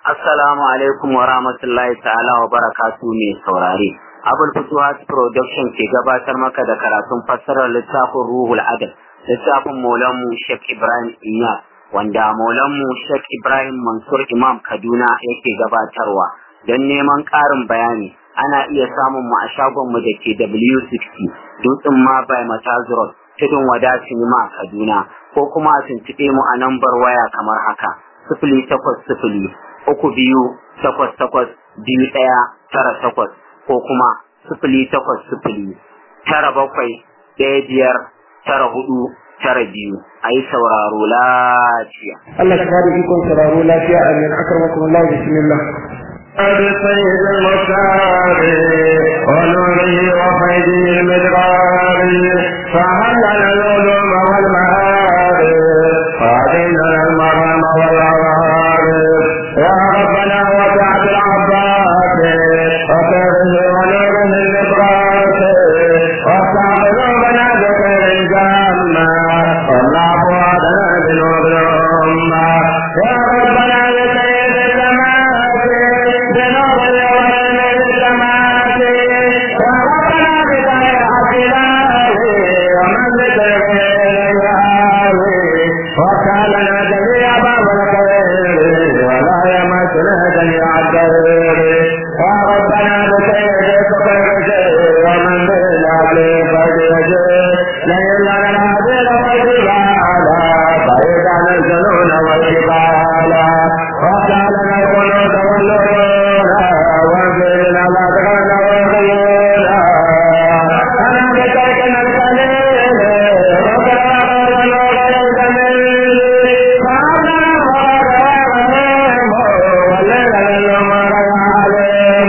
Assalamu alaikum wa rahmatullahi ta'ala wa barakatu mai saurare. Abul Futuhat Production ke gabatar maka da karatun fassarar littafin Ruhul Adab, littafin Maulanmu Sheikh Ibrahim Inya, wanda Maulanmu Sheikh Ibrahim Mansur Imam Kaduna yake gabatarwa. Don neman ƙarin bayani, ana iya samun mu a shagonmu da ke W60, Dutsen ma by Matazurot, Tudun Wada Sinima Kaduna, ko kuma a tuntuɓe mu a nambar waya kamar haka, sifili takwas sifili, uku biyu takwas takwas biyu ɗaya tara takwas ko kuma sifili takwas sifili tara bakwai ɗaya biyar tara hudu tara biyu a yi sauraro lafiya. Allah ka bada ikon sauraro lafiya a min akarmakum Allah bismillah. بسيد المختار ونوره وفيده المدرار فهل لنا العلوم والمعارف وعلينا المرام والعوارف يا ربنا وسعت العباس وكره ونوره النبراس وسع قلوبنا بخير الجنة والله وعدنا بنور الأمة يا ربنا بسيد السماوات بنور اليوم السماوات يا ربنا بخير عقلاه ومن بخير الهاوي وكالنا جميع باب الخير ولا يمسنا جميع الدير يا ربنا بخير خير ومن بالعدل خير لئن لنا العدل والجبال فإذا نزلون والجبال وكالنا القنوت والنور وانزلنا الأذغان والغيور أنا بتركنا القليل وكرامنا غير الجميل فأنا وغيرهم والليل للعمر يعلم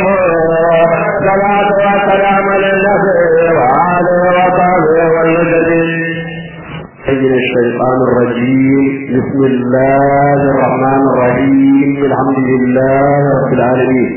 صلاة وسلام للنبي وآله وصحبه والمجدين من الشيطان الرجيم بسم الله الرحمن الرحيم الحمد لله رب العالمين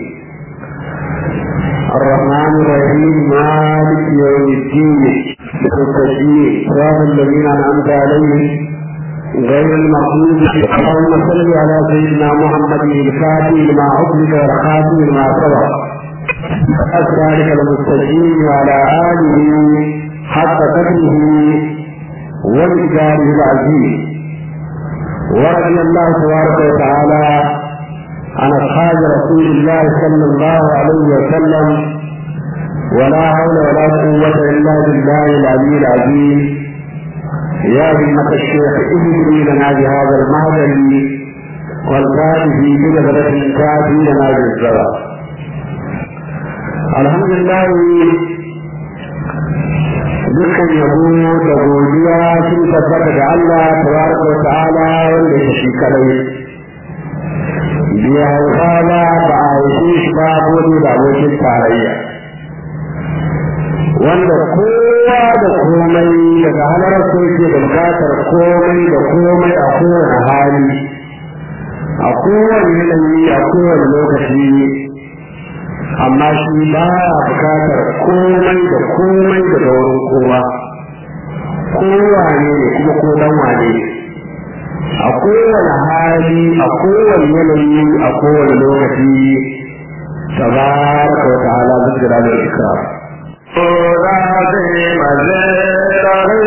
الرحمن الرحيم مالك يوم الدين التشريع صراط الذين انعمت عليهم غير المغضوب اللهم صل على سيدنا محمد الفاتح لما عقلك والخاتم لما سبق الثالث المستجيب وعلى اله حق قدره ومقداره العظيم ورضي الله تبارك وتعالى عن اصحاب رسول الله صلى الله عليه وسلم ولا حول ولا قوة إلا بالله العلي العظيم يا همة الشيخ اهدني لنا بهذا المهدل والفاتح بجبلة كافي لنا بالزرع الحمد لله dukkan yabo da godiya sun tabbata da Allah tabaraka wa ta'ala wanda ya shi kadai biya hauka ba ba a yi shi ba gode da abokin tarayya wanda kowa da komai daga halar ko ke da bukatar komai da komai a kowane hali a kowane yanayi a kowane lokaci amma shi ba ya bukatar komai da komai daga wurin kowa kowa ne kuma ko dan wane a kowane hali a kowane yanayi a kowane lokaci tabaraka wa ta'ala zikra da ikram ذاتي مزيد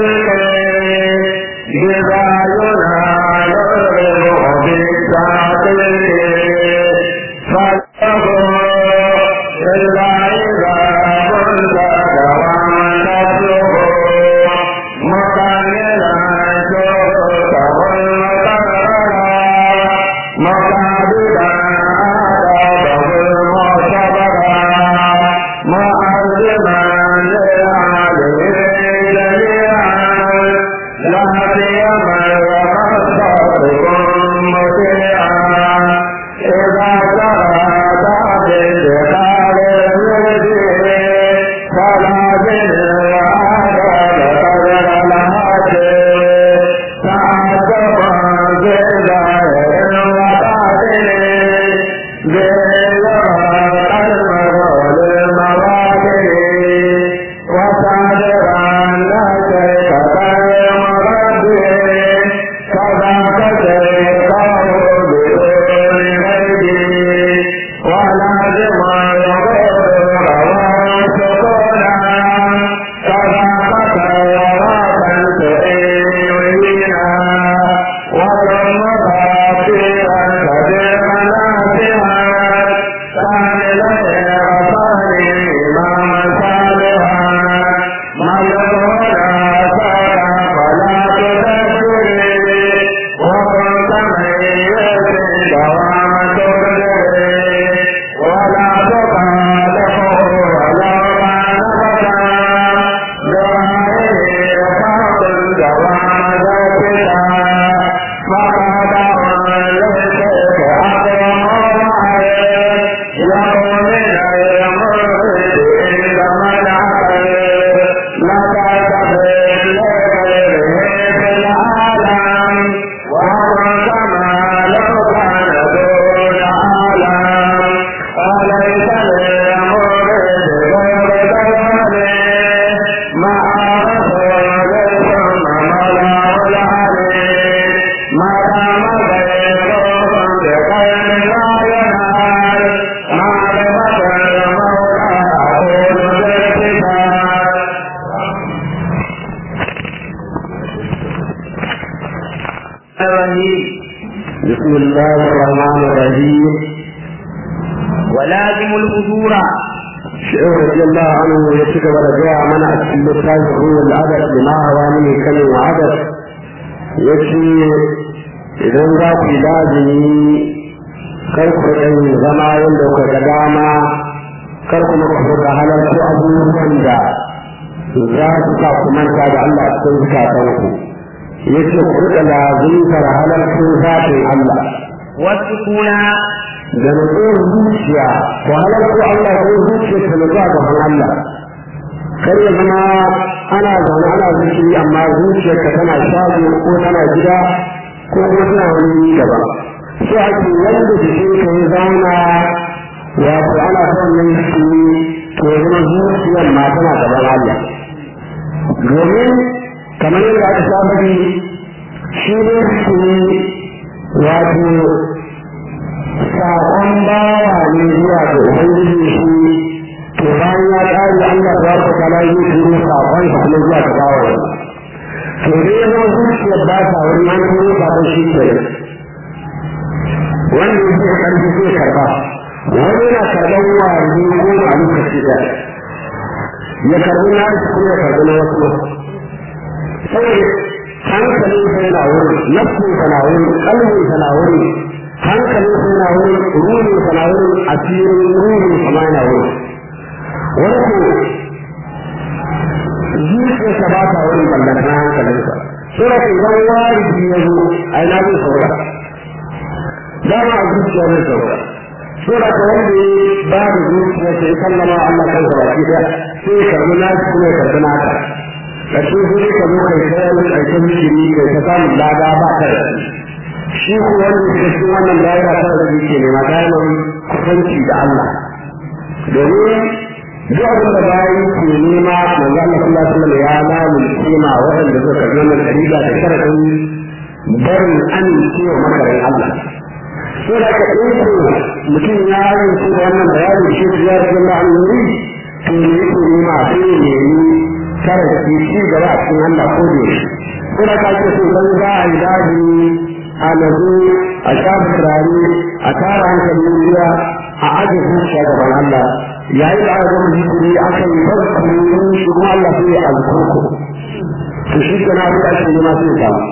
إذا ينال الرب بالتعطيل فله إلا إذا كنت دوامته مكملا شوقه المكرر مقابلا آدابه المعتبرا معظما لعليه جميعا لا سيما وخاصتكم مطيعا إذا سرت بانتقال الوجه فلا بالعادة قدر الهاتف تعجبا بظاهر وباطن الرجيم ولازم الحضور شيخ رضي الله عنه يتكب رجاء من أسل التاج هو العدد لما هو من كلم وعدد يكفي إذا ذاك لازمي karku ɗan zama yadda kuka ga dama kar kuma ku ga halarci abubuwan da za su sa ku manta da Allah a cikin zukatanku yace ku rika lazimtar halarcin zatin Allah والسكون da nutsuwar zuciya ku halarci Allah ko zuciya ta nutsuwa gaban Allah kar ya zama ana zaune ana zikiri amma zuciyarka tana shago ko tana gida ko kuma tana wani gaba sai ake wanda jikin ka ya zauna wato ana son yin shi to ya zama zuciyar ma tana gaban Allah domin kamar yadda aka saba yi shi ne shi wato saƙon bawa ne zuwa ga ubangiji shi to bayan ya ƙare Allah ya ta kala yi turo saƙon sa kuma zuwa ga bawa to dai ya zama zuciyar ba ta wani an turo saƙon shi ke wanda yake karfi zai karba wani yana karban wani goma a lokaci da ya karbi na shi kuma ya karbi na wasu sai hankalin sa yana wuri nafsin sa na wuri kalbin sa na wuri hankalin sa yana wuri ruhin sa na wuri asirin ruhin sa ma yana wuri wani ko zuciyarsa ba ta wurin ballantana hankalinsa sura idan wari ya zo a ina zai saura dama a zuciya zai sauka sura ta wanda ya ba da zuciya ta yi sallama Allah kan sa baki daya sai ya karbi na shi kuma ya karbi naka da shi sai ka zo kai kayan aikin mishiri kai ta samun lada ba ka da shi ko wanda ya cikin wannan daira ta da yake nema daimar kusanci da Allah domin duk abin da bayan ke nema manzo Allah sallallahu alaihi wasallam ya lamun kima waɗanda suka karbi wannan dalila da sharadin barin amincewa makarin Allah sai da ka ɗauko mutum ya yanzu da wannan bayani shi ya ce Allah an wuri to ne yake nema sai ya nemi kare da shi gaba a cikin Allah ko da shi sai da ka ce so dan za a yi daji a nazo a shafi turare a tara hankalin ruwa a aje zuciya gaban Allah yayin da aka gama zikiri aka yi farko shi kuma Allah sai ya alkoko to shi kana da ake nema sai ya samu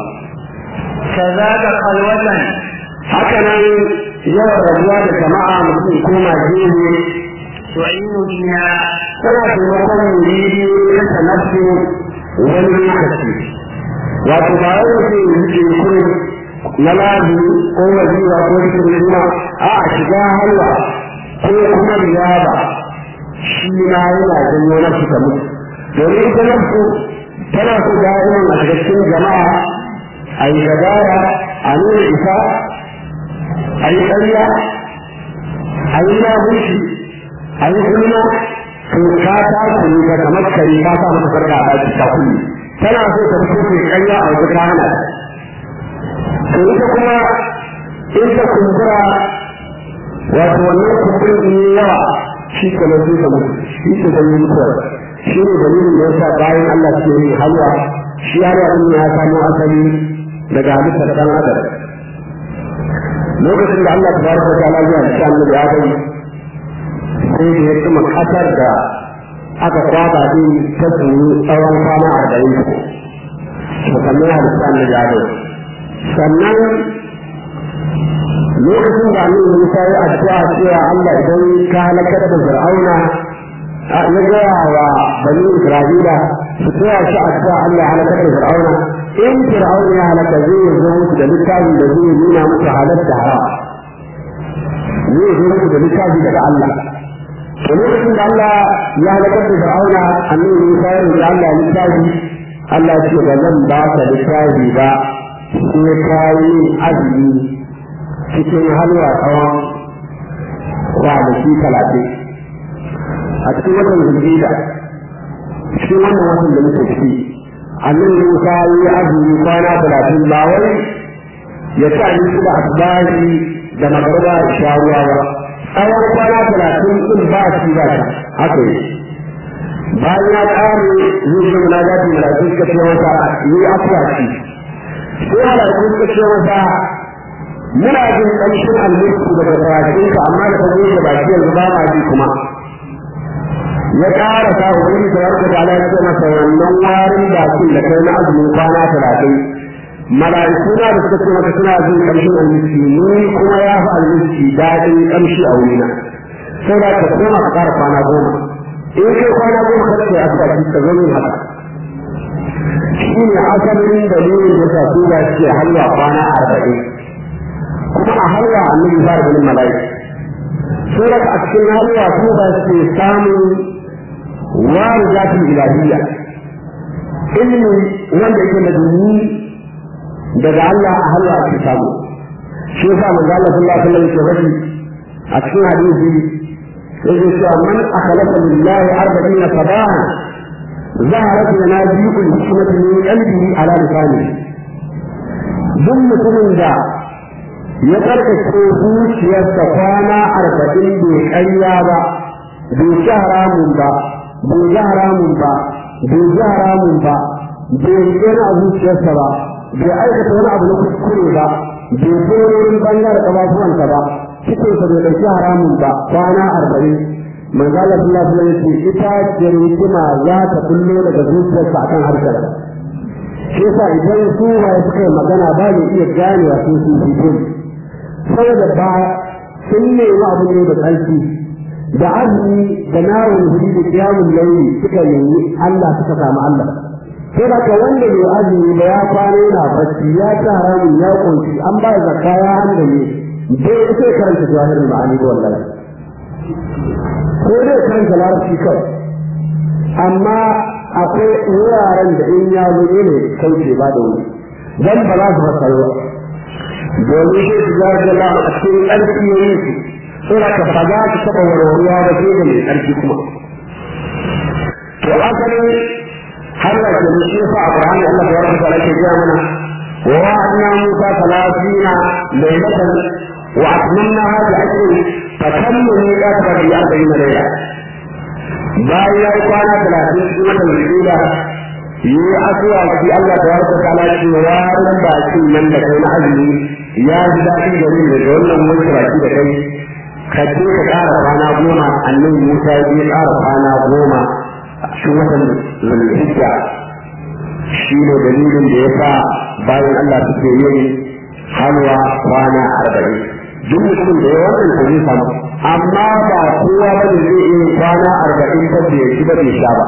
كذاك خلوة haka nan yawan rabuwa da jama'a mutum koma gehe تعين بنا tana taimakon muridi kasa nafsi wani lokaci wato ba wai mutum ya rike kun na lazi ko wajiwa ko rikin juma a a shiga halwa ko kuma riyaba shi ma yana janyo nafsu ta mutu domin ita nafsu tana so da'iman a shiga cikin jama'a a yi gadara a nuna isa a yi ƙarya a yi labushi a yi kuma to ka ta kuni ka kamar kare ka sa mata sarka a ɗaki ta kuni tana so ta fito ta ƙarya a wajen rana to ita kuma in ta kumbura wato wannan kumburin in yi yawa shi ke nan sai ta mutu shi ke da mutuwa shi ne dalilin da yasa bayan Allah ke yin halwa shi halwa din ya samo asali daga halittar ɗan adam lokacin da Allah tabaraka wa ta'ala ya ci annabi Adam sai da ya kuma kasar da aka kwaba din ta tsoro tsawon kwana arba'in to sannan halitta annabi Adam sannan lokacin da annabi Musa ya addu'a cewa Allah idan ka halakar da Fir'auna ya gaya wa bani Isra'ila su tsaya shi addu'a Allah ya halakar da Fir'auna in fir'aun ya halaka zai zo musu da littafin da zai nuna musu halatta haram zai zo musu da littafi daga Allah to lokacin da Allah ya halakar da fir'auna annabi Musa ya roƙi Allah littafi Allah ya ce ba zan ba ka littafi ba sai ka yi azumi cikin halwa tsawon kwanaki talatin a cikin watan zulhida cikin wannan watan da muke ciki annabi Musa ya yi azumi kwana talatin ba wai ya ci abinci da asibari da magarba da sharuwa ba tsawon kwana talatin din ba shi ba shi haka yi bayan ya ƙare zai zama na zafi mala'iku suka ce masa yi afuwa shi sai mala'iku suka ce masa muna jin ƙamshin almulki daga bakinka amma da ka goge baki yanzu ba ma ji kuma ya ƙara sa wani da warka da Allah ya ce masa wannan warin bakin da kai na azumin kwana talatin mala'iku na da suka ce maka suna jin ƙamshin almulki ni kuma ya fi almulki daɗin ƙamshi a wurina sai da ka koma ka ƙara kwana goma in kai kwana goma ka ce asibiti ka zo min haka shi ne asalin dalilin da sa su ba ce halwa kwana arba'in kuma a halwa annabi ba da ganin mala'ika sai a cikin halwa su ba ce samun wari zafin ilahiyya ilimi wanda yake da duni daga Allah a halwa ake samu shi yasa manzo Allah sallallahu alaihi wasallam ya faɗi a cikin hadisi yake cewa man akhlasa lillahi arba'ina sabahan ظهرت منازل الحكمة من قلبه على لسانه ثم mutumin da ya karkace zuciyarsa kwana arba'in bai karya ba bai ci haramun ba bai ji haramun ba bai ji haramun ba bai rike a zuciyarsa ba bai aikata wani abu na kuskure ba bai je wurin bangare ƙafafuwansa ba cikinsa bai ɗauki haramun ba kwana arba'in manzala sallallahu alaihi wasallam ita ce hikima za ta kullo daga zuciyarsa akan harshen shi yasa idan su ba suka yi magana ba ne iya ganewa sun su fito saboda ba sun nemi abu ne da tsarki da azumi da nawon hudi da kiyamun launi suka nemi Allah suka samu Allah sai da ka wanda bai azumi ba ya kwana yana bacci ya ci haramun ya kunshi an ba zakka ya handa ne bai sai karanta jahirin ma'ani da wallahi ko dai karanta larabci kawai amma akwai wuraren da in ya zo ne kauce ba da wuri dan ba za su fasaro ba domin shi su zarga la a cikin ƙarfi ya yi su sai ka faga su taɓa warwaruwa ba sai da mai ƙarfi kuma to asalin har da ke da shi fa a Qur'ani Allah ya rabu da ke gaya mana wa wa'adna Musa 30 laylatan wa atmamnaha bi ashrin fatammu miqata bi 40 layla bayan ya yi kwana talatin cikin watan Zulhijja yi asuwa shi Allah ta yarda ta ala ce warin bakin nan da kai na azumi ya ji daɗin gari da wannan wanke baki da kai ka je ka ƙara kwana goma annabi Musa ya je ƙara kwana goma a cikin watan Zulhijja shi ne dalilin da ya sa bayan Allah suke yin halwa kwana arba'in duk mutum da ya wannan ko zai samu amma ba kowa ba ne zai iya kwana arba'in ba bai ci ba bai sha ba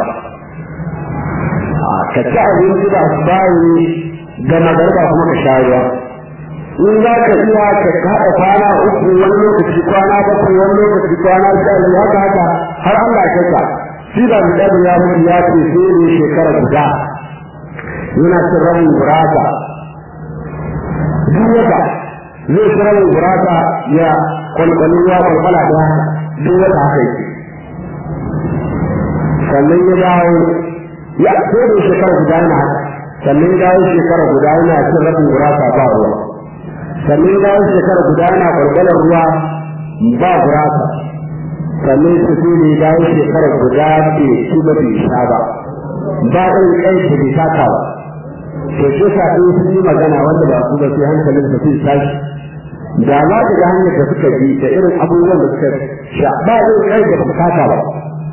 ka ci abinci da bayi da magarba kuma ka sha ruwa in za ka iya ka haɗa kwana uku wani lokaci kwana bakwai wani lokaci kwana sha biyu haka haka har Allah ya ka shi da mu dabu ya mutu ya ce sai ne shekara guda yana cin rabin gurasa duk wata zai ci rabin gurasa ya kwalkwali ya kwalkwala da haka duk wata haka yake sannan ya dawo ya ko da shekara guda yana haka sannan ya dawo shekara guda yana cin rabin gurasa ba ruwa sannan ya dawo shekara guda yana kwalkwalar ruwa ba gurasa sannan su su ne dawo shekara guda ke shi ba bai sha ba ba ɗin kai da bai saka ba to shi sa ɗin sun yi magana wanda ba su ba sai hankalin su sai tashi da za ka ga hanyar da suka bi da irin abubuwan da suka sha ba zai kai da ba kasa ba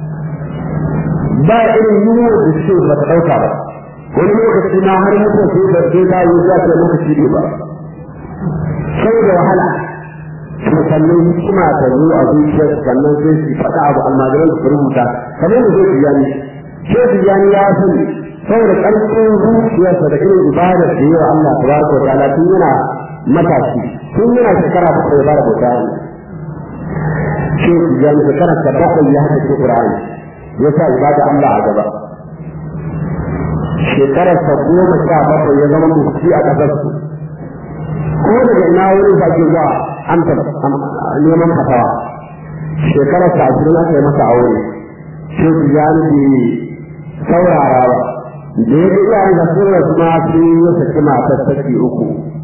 ba irin yunwa da suke ba ta ɗauka ba wani lokaci na har mutum sai da sai da yi za ta lokaci ne ba sai da wahala to sannan hikima ta zo a zuciyar sannan sai su faɗa abu almajiran su rubuta kamar da zai biyani sai biyani ya sani saboda ƙarfin zuciyarsa da irin ibadar da yawa Allah tabaraka wa ta'ala tun yana matashi tun yana shekara bakwai ba da bauta ne shi ya yi shekara ta bakwai ya haka ce Qur'ani ya sa ibada Allah a gaba shekarar ta goma sha bakwai ya zama mufti a ƙasar su ko daga ina wurin sa ke zuwa amsa neman fatawa shekarar ta ashirin aka yi masa aure shi ya nufi saurara ba da ya ga iyayen da sun rasu ma sun yi saki matar saki uku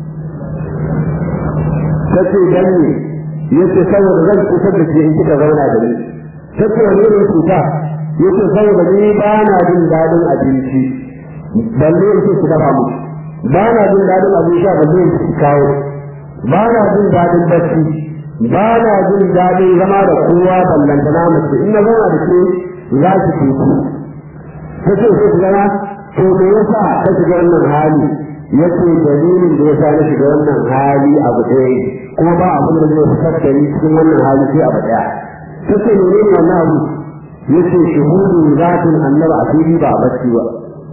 ta ce dan ne ya ce saboda zan kusa da ke in kika zauna da ni ta ce wani irin cuta ya ce saboda ni ba na jin daɗin abinci balle in ce su dafa mu ba na jin daɗin abin sha balle in ci kawo ba na jin daɗin bacci ba na jin daɗin zama da kowa ballantana mace in na zauna da ke za ki teku ta ce sai ku zama to me yasa ka shiga wannan hali yace dalilin da yasa na shiga wannan hali abu ɗaya kuma ba abin da zai fitar da ni cikin wannan hali sai abu ɗaya ta ce menene wannan abu yace shuhudu zatin annabi a fili ba a bacci ba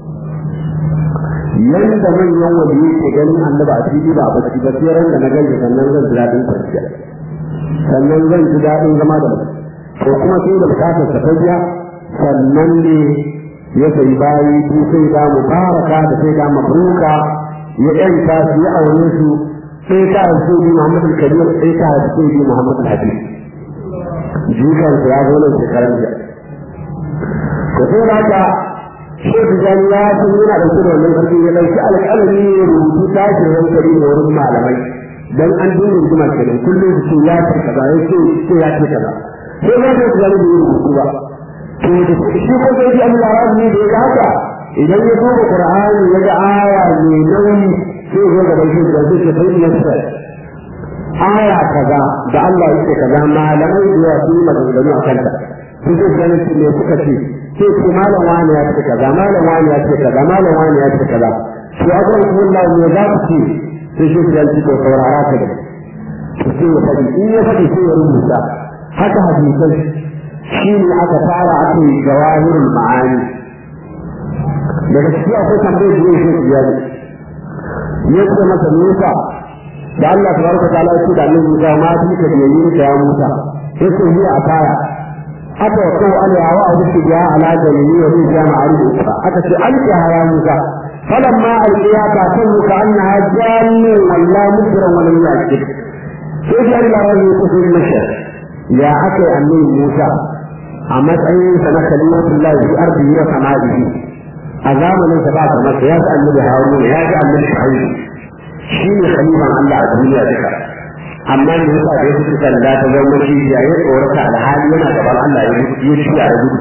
yanda manyan wani yake ganin annabi a fili ba a bacci ba sai ran da na gani sannan zan ji daɗin kwanciya sannan zan ji daɗin zama da mutum to kuma sai da bukatar ta tafiya sannan ne ya sai bayi su sai da mubaraka da sai da mabruka ya ɗanta su ya aure su sai ta haifu bi Muhammad al-Kabir sai ta haifu bi Muhammad al-Habib jikan ya zo nan shekaran jiya ko sai da haka Shehu Jani ya san yana ɗauke da wannan ƙarfi ya ɗauki alƙalami ya rubutu tashin hankali da wurin malamai dan an dinga rigima kenan kullum su ce ya ce kaza ya ce ce ya ce kaza sai ma sai Jani bai rubutu ba to da shi ko sai Allah ya yi da ya haka idan ya duba Qur'ani ya ga aya mai nauyi sai ya ga shi da zai ce bai yasa aya kaza da Allah yake kaza malamai da ya yi maganganu a kanta sai zai gane su ne suka ce sai ce malam wani ya ce kaza malam wani ya ce kaza malam wani ya ce kaza to a ga Allah ne za ku ce sai shi ya ci ko saurara ka da to sai ya faɗi in ya faɗi sai ya rubuta haka hadisai shi ne aka fara aka yi jawahirul ma'ani daga ciki akwai tambayar da yake shi jari ya ce masa Musa da Allah tabaraka ta'ala ya ce da Annabi Musa ma bi ka da yayin ka ya Musa sai ce ni a kaya aka ko ala wa abu shi ya ala da yayi wa zai jama a rubu aka ce alka ya Musa falamma alqiya ka tanu ka annaha jannu walla mudra wa lam yakid sai da Allah ya yi kusur mashar ya aka annabi Musa a matsayin sa na kalimatullahi fi ardihi wa samaihi a zamanin sa ba kamar ya ga annabi Haruna ya ga annabi Shu'aib shi ne khalifan Allah a duniya duka amma ne yasa da yake kan da ta zama shi ya yi tsorata alhali yana gaban Allah ya yi shi ya gudu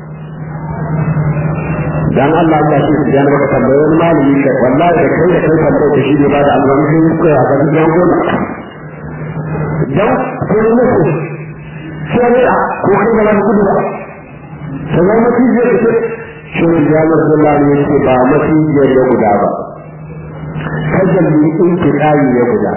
dan Allah ya ce ya na baka tambaye wani malami kai wallahi da kai da kai tambaye da shi ne ba da alwani sai ku ya ga yan gona dan ko ne ko sai a ko kai da gudu ba sai mutum zai ce shi ya Allah ya ce ba mutum ya guda ba kajan ne in ke kayi ya guda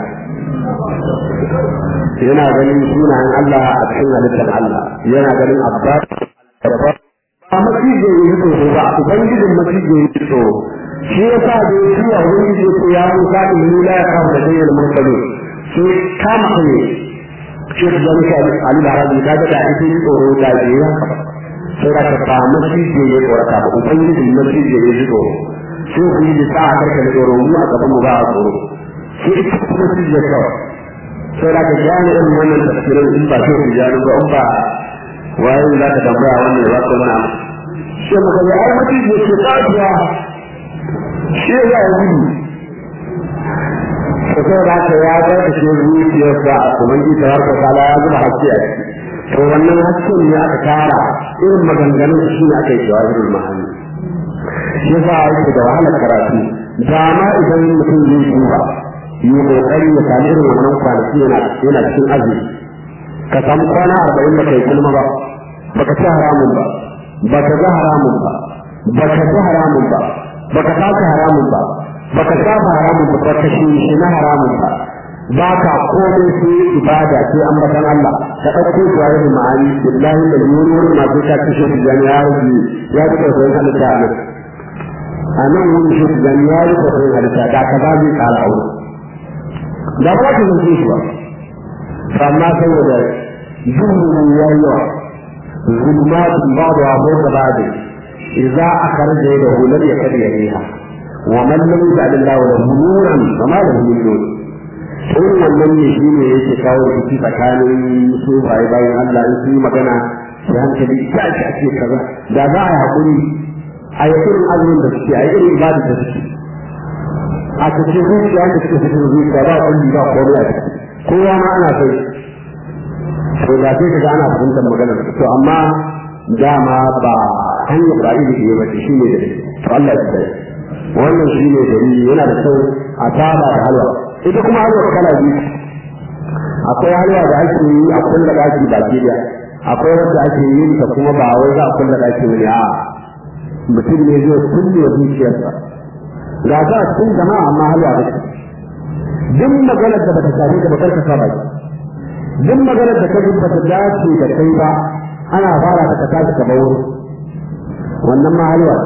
yana ganin sunayen Allah a cikin halittar Allah yana ganin abbas ba masije ya yi tsoro ba ubangijin masije ya yi tsoro shi ya sa da ya zuwa wani je ko ya musa in lula ya kawo da zayyar murtalo sai kama kai shi da zama shi ali da harabi ka ga da ita yi tsoro da ke ya sai da ka ba masije ya tsorata ba ubangijin masije ya yi tsoro sai ku yi da sa'a karka da tsoro mu a gaban mu ba a tsoro sai ita kuma su je kawai sai da ka gane irin wannan tafsirin in ba sai ku gane ba in ba waye za ka tambaya wannan ya ba mana sai muka ga ai mutum ya ce kafiya shi ya yi gudu to sai da ka ya ga da shi zuciyarsa a kuma ji ta harka kala ya zuba haske a ciki to wannan hasken ne aka tara irin maganganun shi ne aka yi jawahirul ma'ani shi yasa yake da wahalar karatu da ma idan mutum zai duba yi kokari ya sami irin wannan kwanaki yana yana cikin azumi ka samu kwana arba'in ba kai kulma ba baka ci haramun ba baka ga haramun ba baka ci haramun ba baka saka haramun ba baka saba haramun ba baka shi na haramun ba ba ka komai sai ibada sai ambatan Allah ka ɗauko zuwa da ma'ani billahi da yuri wurin masu ta kashe su jami'a ya ji da sauran halitta a nan a nan wani shi su gani ya yi kwakwai halitta da ka ba zai tsara aure da ba ta zance shi ba amma saboda duhun ya yi yawa zulmatun ba da wabo da ba da idza akhraja yadahu lam yakad yariha wa man lam yaj'al Allah lahu nuran fama lahu min nur sai wannan ne shi ne yake kawo rikici tsakanin su bai bayan Allah in su yi magana sai hankali ta ce ake kaza da za a yi hakuri a yi irin azumin da suke a yi irin ibada da suke a cikin zuciya da suke cikin zuciya ba kulli ba komai a ciki kowa ma ana sai to da sai kaga ana fahimtar maganar to amma dama ba hanyar ba iri ne ba shi ne da to Allah ya tsare wannan shi ne dalili yana da kyau a saba da halwa ita kuma halwa kala biyu akwai halwa da ake yi a kulla daki baki da akwai wanda ake yin ta kuma ba wai za a kulla daki wani a mutum ne zai kulle zuciyarsa ga ta cikin jama'a amma halwa da shi duk maganar da bata shafi ka bakar ka saba duk maganar da ka ji bata dace da kai ba ana fara ta ka tashi ka bawo wannan ma halwa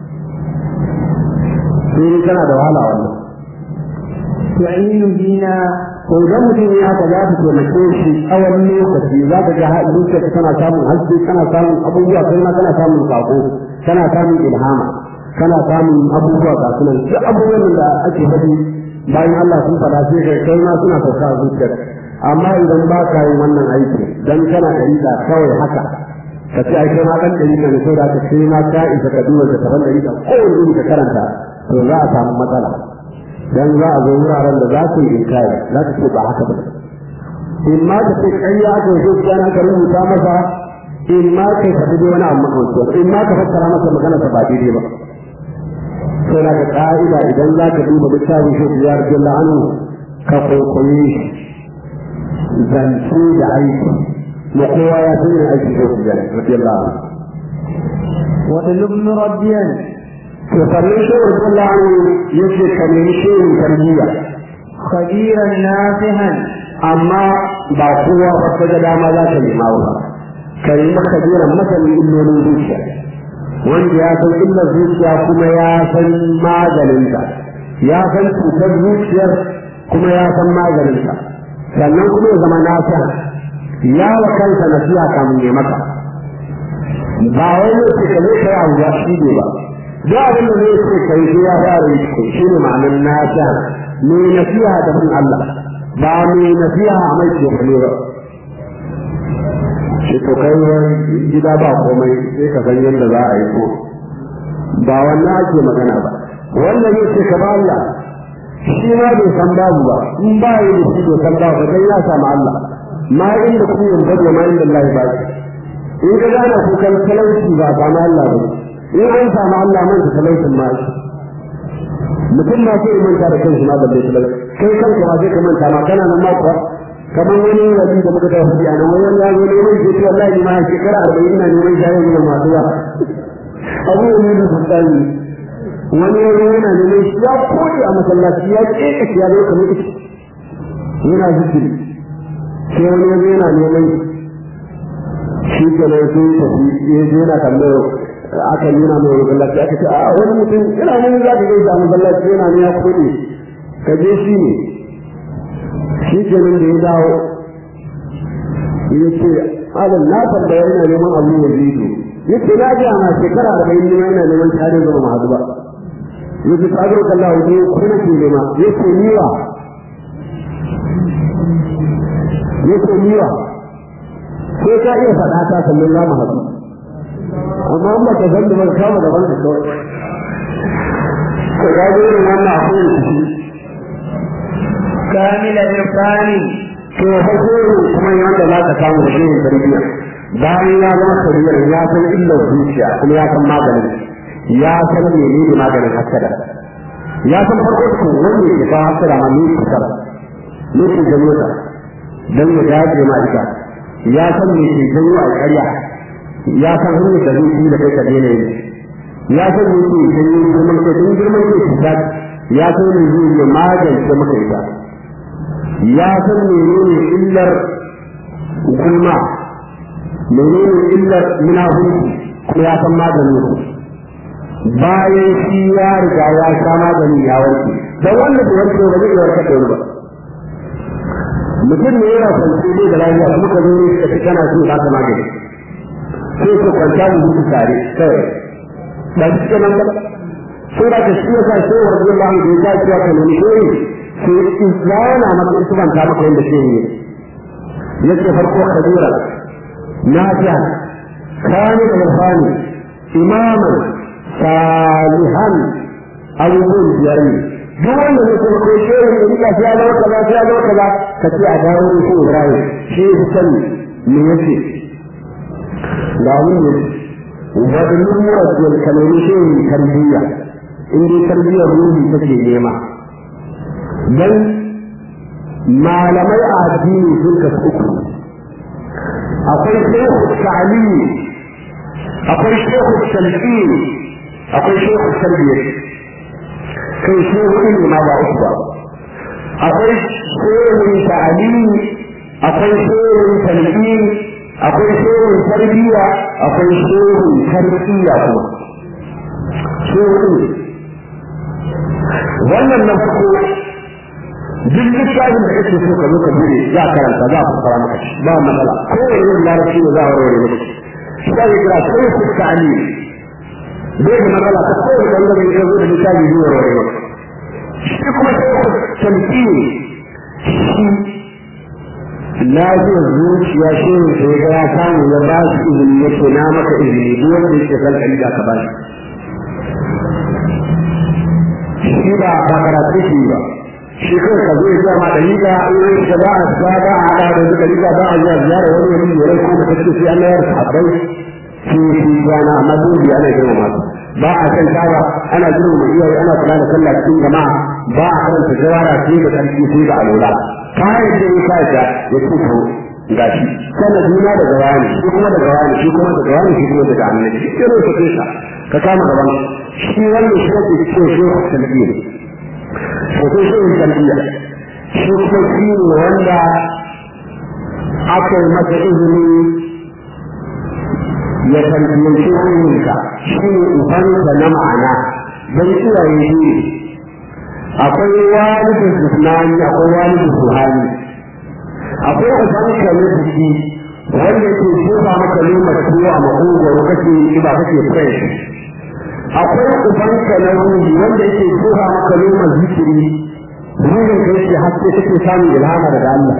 sai kana da wahala wannan تعين بنا to idan mutum ya haka za ta taimake shi tsawon lokaci za ka ga zuciyar kana samun haske kana samun abubuwa kai ma kana samun sako kana samun ilhama kana samun abubuwa ga sunan duk abubuwan da ake faɗi bayan Allah sun faɗa sai kai kai ma suna sauka a zuciyar amma idan ba ka yin wannan aiki dan kana ɗariƙa kawai haka ka ce ai kai ma ɗan ɗariƙa ne saboda ka sai ma ka isa ka duba da taban ɗariƙa kowane iri ka karanta to za a samu matsala dan za a zo wuraren da za su yi inkari za ka ce ba haka ba in ma ka ce ƙarya aka yi zuciya na ka rubuta masa in ma ka faɗi dai wani abu makamancin in ma ka fassara masa magana ta ba daidai ba sai na ga ƙa'ida idan za ka duba littafin shi ya rage la'anu ka kwaikwaye shi zance da aiki na kowa ya san yin aiki shi ya rage la'anu واطلب مربيا to sannan shi wa la'anu yake ka nemi shirin tarbiyya خبيرا نافعا amma ba kowa ba ta ga dama za ta nema ba ka yi maka jiran masanin illolin zuciya wanda ya san illar zuciya kuma ya san maganinta ya san cutar zuciyar kuma ya san maganinta sannan kuma ya zama nasa ya wa kansa nasiha kamun ya maka ba wani ce ka zai kai abu ya shi ne ba duk abin da zai ce kai sai ya fara yi shi ne ma'anar nasa mai nasiha da bin Allah ba mai nasiha a mai ke ba shi to kai gida ba komai sai ka san yadda za a yi ko ba wannan ake magana ba wannan ne ce ka ba Allah shi ma bai san babu ba in ba yi da shi bai san babu dan ya samu Allah ma inda kun yin bada ma inda Allah ba in ka gane kukan talauci ba samu Allah ba in an samu Allah man ta talaucin ma shi mutum ma sai manta da kanshi ma balle talauci kai kanka ma sai ka manta ma kana nan ma kuwa kamar wani wani da muka tafi a nan wani ya zo neman shi ce wallahi ni ma shekara arba'in ina neman shayin da masu ba abu ne da sultani wani ya zo yana neman shi ya koyi a masallaci ya keka shi ya zo kamar ita yana zikiri sai wani ya zo yana neman shi ke nan sai tafi ya zo yana tambayar aka nuna mai masallaci aka ce a wani mutum yana nan za ka gaisa a masallaci yana ne ya kuɗi ka je shi ne shi ke nan da ya dawo ya ce alin na tambaya yana neman abu ya zido ya ce na ji ana shekara arba'in ne yana neman shi har yanzu ba mu ba ya ce ta zo kalla waje kuma ke nema ya ce niwa ya ce niwa sai ka iya faɗa ta sannan za mu haɗu amma an ba ka san da ba kama gaban ka kawai ka gano irin wannan akwai shi كامل الإرفان to hakuri kuma wanda za ka samu da shirin tarbiyya bayan ya zama tarbiyyar ya san illar zuciya kuma ya san maganin ya san menene maganin hasada ya san farko ko wanda ke ba hasada ma ne ku sara ne ku janyo ta dan ya dace ma ita ya san me ke janyo a ƙarya ya san hanyar da zai da kai ka daina yi ya san me ke janyo girman kai don girman kai ku ya san me zai magance maka ita ya san menene illar gulma menene illar munafiki kuma ya san maganin su bayan shi ya riga ya sha maganin ya warke dan wanda bai warke ba zai warke da ba mutum ne yana kwanci ne da lafiya kuma ka zo ne ka ci kana so ka ta magani sai ka kwanta mu mutu tare kawai ba shi kenan ba sai da ka shi ya sa sai warke ba mu da ya cewa ka nemi shi sai yana maka tuban ta maka yadda shi ne yake farko kabira nafi'a kani da irfani imaman salihan abubuwan biyar ne duk wanda ne kuma ko shi ne rika sai ya zama kaza sai ya zama kaza ka ce a dawo da shi Ibrahim shi ya sani me yake ga abin ne wadda murabbil kalmomi shi ne tarbiyya in dai tarbiyyar ruhi take nema dan malamai a addini sun kasu uku akwai shehu ta'alimi akwai shehu talqin akwai shehu tarbiyya kai shehu ilmi ma ba uku ba akwai shehu ta'alimi akwai shehu talqin akwai shehu tarbiyya akwai shehu tarbiyya kuma shehu ilmi wannan na farko duk littafin da kake so ka zo ka bude za ka karanta za ka fara maka ba matsala ko da yin larabci ne za a warware maka shi da kira sai ku ta'ali bai da matsala ta ko da bangare ya zo da littafi zai warware maka shi kuma sai ku tamki shi lafiyar zuciya shi ne sai ga ya samu ya ba shi izini yake na maka izini duk wanda yake san kalida ka ba shi shi ba ba karatu shi ba shi kai ka zo ya ma da liga in ka ba a ba ba a da da da liga ba a zuwa ziyara wani wani ne ko da kace sai Allah ya sahabbai shi shi gana amma dole ana girma masu ba a san tawa ana girma iyaye ana kula da sallah cikin jama'a ba a karanta jawara sai da karfi sai da alula kai da ya kai da ya ce to gashi sanadina daga wani shi kuma daga wani shi kuma daga wani shi kuma daga annabi shi ne ka kisa ka kama gaban shi wannan shi ne ke ce shi talbiya sai shi ne talbiya shi kuma shi ne wanda aka yi masa izini ya talbiyanci ruhinka shi ne ubanka na ma'ana don iyaye shi akwai walidin jismani akwai walidin ruhani akwai ubanka na jiki wanda ke jefa maka lomar tuwo a makogwaro kake ba kake fresh akwai ubanka na ruhi wanda yake jefa maka lomar zikiri ruhin ka yake haske kake samun ilhama daga Allah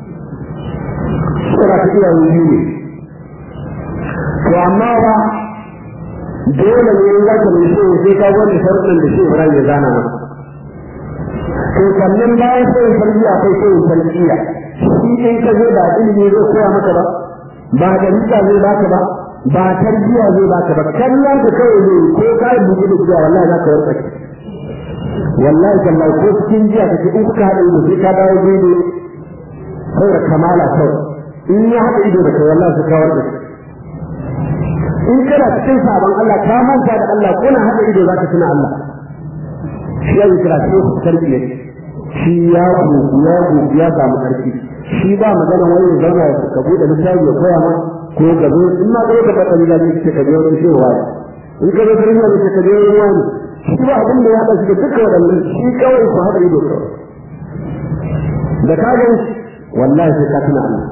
sura ta iya ruhi ne to amma ba dole ne in zaka mai so sai ka wani sharuɗin da shi Ibrahim ya zana maka to sannan bayan sai farji akwai sai farjiya shi in ka zo da ilimi zai koya maka ba ba da rika zai baka ba ba tarbiya zai baka ba kallon ka kawai ne ko ka yi bugu da cewa wallahi za ka warka wallahi kallahi ko cikin jiya ka ce in kuka haɗa ido sai ka dawo daidai saboda kamala kawai in ya haɗa ido da kai wallahi sai ka warka in kana cikin sabon Allah ka manta da Allah ko na haɗa ido za ka tuna Allah shi ya yi kira sai ku tarbiyya shi ya gogu ya gogu ya samu ƙarfi shi ba magana wani zauna ka buɗe littafi ya koya ma ko ka zo in ma kai ka ba kabila ne ce ka biyo shi wani in ka zo kabila ne ce ka biyo wani shi ba abin da ya haɗa shi da duka waɗannan shi kawai ku haɗa ido kawai da ka gan wallahi sai ka tuna Allah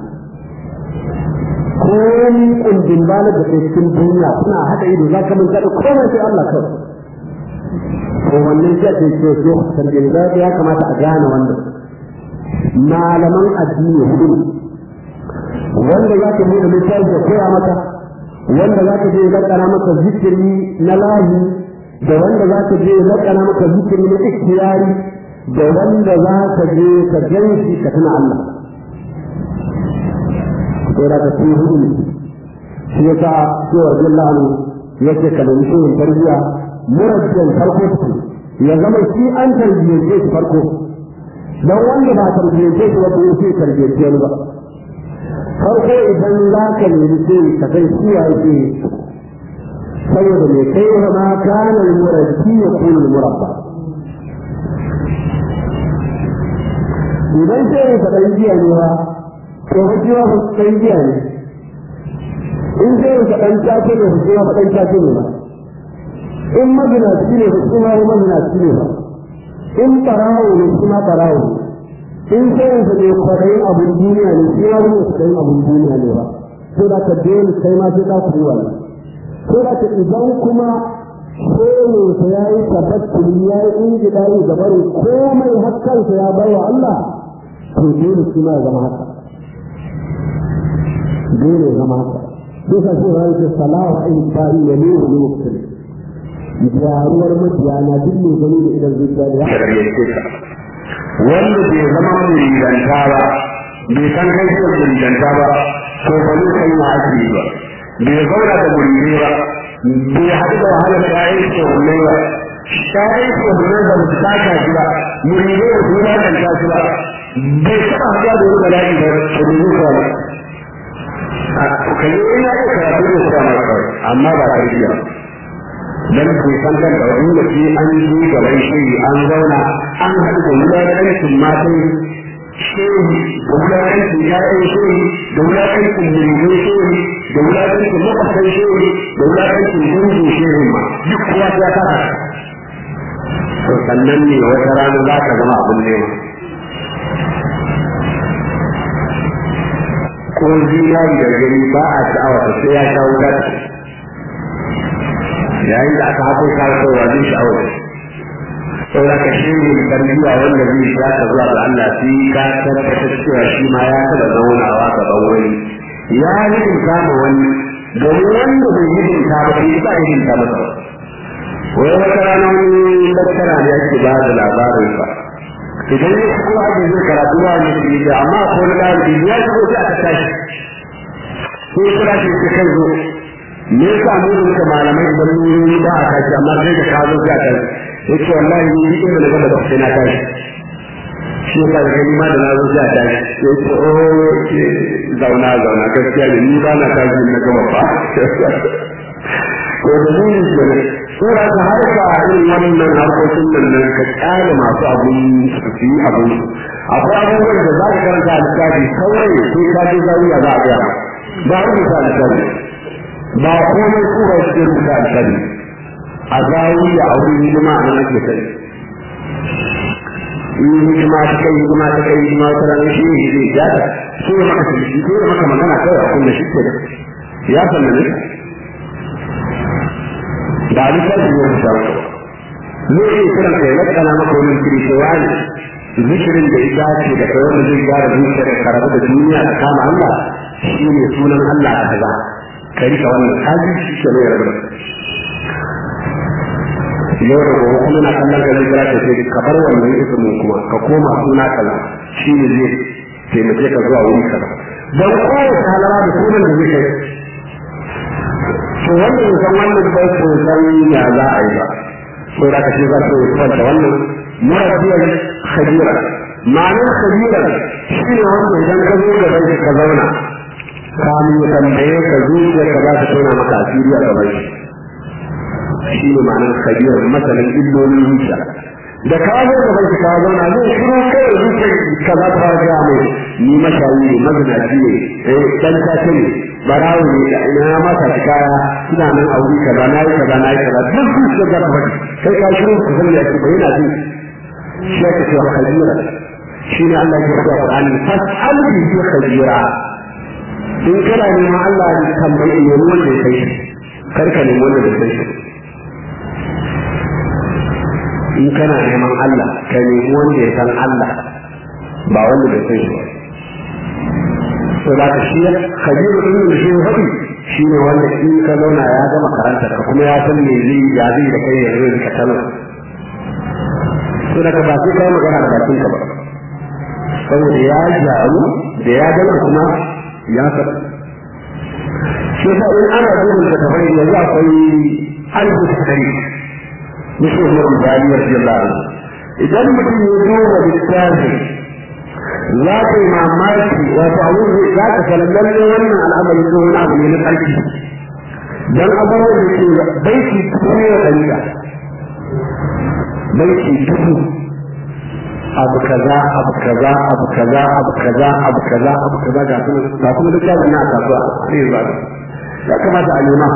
komi kundin bala da ke cikin duniya suna haɗa ido za ka manta da komai sai Allah kawai to wannan shi ake ce so tarbiyyar ya kamata a gane wannan malaman addini hudu wanda za ka buɗe littafi da koya maka wanda za ka je lakana maka zikiri na lahi da wanda za ka je lakana maka zikiri na ikhtiyari da wanda za ka je ka ganshi ka tuna Allah sai da ka ci hudu shi yasa sai wa jalla anu yake kalmi shi tarbiya murabbiyan farko su ya zama shi an tarbiyyace shi farko dan wanda ba tarbiyyace shi ba ko sai tarbiyyace ba farko idan za ka nemi sai ka kai shi ya yake saboda mai kai wa ma kana murabbi ya kullu murabba idan sai ka dan jiya ne ba to ba jiya ba dan jiya ne in sai ka dan tace ne ba jiya ba dan tace ne ba in maginaci ne ba kuma maginaci ne ba in barawo ne kuma barawo in sai ka ne kwadayin abin duniya ne shi ma wani kwadayin abin duniya ne ba ko da ka dole kai ma sai ka kuwa ne ko da ka idan kuma shene ta ya yi tabattuli ya yi injidari da bari komai hakkansa ya bai wa Allah to dole shi ma ya zama haka dole ya zama haka sai ka ce wani ke salawa in ba'i ya ne wani mutum gyaruwar mutiyana duk mai gani da idan zuciya da ya wanda bai zama muridanta ba bai san kai shi muridanta ba to ba zai kai ma ake ba bai zauna da muridai ba bai haɗu da wahalar shayin shehunai ba shayin shehunai ba su taka shi ba muridai ba su wulakanta shi ba bai taɓa haɗuwa da wani bala'i ba ta domin kawai kalli ina iya karatu da su kama kawai amma ba ta iya dan bai san kan da wani lokaci an yi gaban shi an zauna an haɗu da wulaƙancin matan shehu da wulaƙancin ƴaƴan shehu da wulaƙancin muridai shehu da wulaƙancin makwasai shehu da wulaƙancin dangin shehu ma duk kowa ya kasa to sannan ne wata rana za ka zama abin nema ko zinari da gani ba a sha'awa sai ya sha wuta yayin da aka hako kasuwa zai sha'awar saboda ka shi ne tarbiyya wanda zai sha ka zuwa ga Allah sai ka tabbatar cewa shi ma ya taɓa zaunawa gaban wani ya hidimta ma wani domin wanda bai hidimta ba sai ba hidimta masa wai wata rana wani tattara ne ake ba da labarin sa idan ya shigo ake zai karatu ba ne shi da amma ko na ɗalibi ya shigo sai aka tashi sai kira shi ta kai zo me yasa mu da malamai idan mun yi ba a tashi amma sai da ka zo sai a tashi yace wallahi ni duk inda na gaba da sai na tashi shi yasa da gani ma da na zo sai a tashi sai ce o zauna zauna gaskiya ne ni ba na tashi na gaba ba to da ni ne sura ta harka irin wannan harkokin nan nan ka kyale masu abun su yi abun akwai abubuwan da za ka karanta a littafi kawai sai ka je zawiya za a gaya ba a rubuta littafi ba komai su ba su rubuta littafi a zawiya a wurin hidima a nan ake sani in hidima ta kai hidima ta kai hidima wata ranar shi ne zai gyara shi ne maka shi ne maka magana kawai a kunna shi ke ya sanna ne da abin da shi ne ta zai iya kiran kai lakana maka wani kiri ko wani zikirin da ya dace da kai wanda zai gyara zuciyar ka rabu da duniya da kama Allah shi ne sunan Allah a kaza ka rika wannan kaji shi ke ne rabu yau da gobe kuma na kallon ka zai kira ka sai ka bar wannan ismin kuma ka koma suna kaza shi ne zai taimake ka zuwa wuri kaza dan kowace halara da sunan da zai kai to wannan san wannan bai ko san ya za a yi ba ko da kace za ka yi da wannan murabbiyar khabira ma'anar khabira shi ne wanda idan ka zo gaban shi ka zauna kamin ya tambaye ka zuciya ka za ka tona maka asiri a gaban shi shi ne ma'anar khabira masalan illolin zuciya da ka zo gaban shi ka zauna zai shiru kai zuciya ka za ta ga mai ni mashayi ne mazinaci ne eh dan ta ne barawo ne da ina masa kaya suna nan a wuri kaza na yi kaza na yi kaza duk su da ga faɗi kai ka shiru ku san ya ce bai na ji shi ya ce wa khabira shi ne Allah ya ce Qur'ani fas'al bi khabira in kana neman Allah ya tambaye ne wanda ya kai kar ka nemi wanda bai kai in kana neman Allah ka nemi wanda ya san Allah ba wanda bai kai ba to da ka shi kabiru din da shi hadi shi ne wanda in ka zauna ya gama karanta ka kuma ya san me zai ya zai da kai yanzu ka tana to da ka ba sai kai magana da bakin ka ba saboda ya jaru da ya gama kuma ya san shi sa in ana duba da tafai yanzu akwai alfu tarihi mushi Umar Bani radiyallahu anhu idan mutum ya duba littafin za ka yi mamaki wato abu za ka sanar lalle wannan al'amari ko wani abu ne na ƙarfi dan abubuwan da ke baiti dubu ne da ɗariƙa baiti dubu abu kaza abu kaza abu kaza abu kaza abu kaza abu kaza ga kuma ga kuma duk yawon na kasuwa sai ya zaɓa ya kamata a nema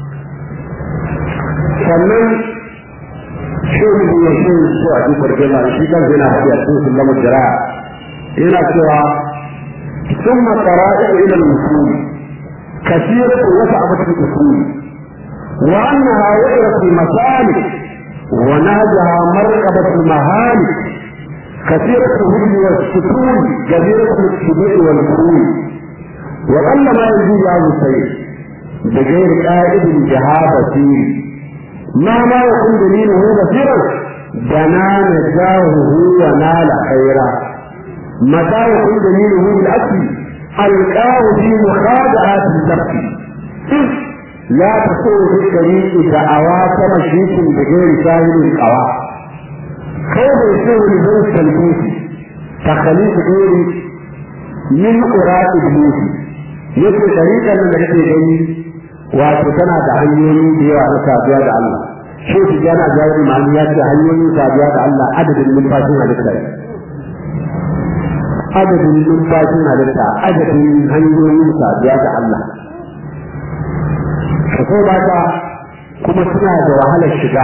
sannan shehu ne ya shehu su a cikin kwargela shi kan yana haɗe a cikin sulamar jira'a yana cewa ثم طرائق الى الوصول كثيرة وسعة الوصول وانها وقرت المسالك ونهجها مرقبة المهالك كثيرة الهدم والسكون جزيرة الاتباع والخروج وقل ما يجوز هذا الشيء بغير قائد جهاد فيه مهما يكون دليله بصيرا بنى نجاهه ونال خيرا متى يكون دليله بالأكل ألقاه في مخادعات الزبط لا تكون في الطريق دعوى مشيك بغير ساهل القوى كيف يكون لبيت الكوفي takhalif gairi min qura iblis yake tariƙar nan da kake gani wato tana da hanyoyi da yawa na saduwa da Allah shi su jana jawari ma'ani ya ce hanyoyin saduwa da Allah adadin numfashin halitta adadin numfashin halitta adadin hanyoyin saduwa da Allah ka so ba ta kuma suna da wahalar shiga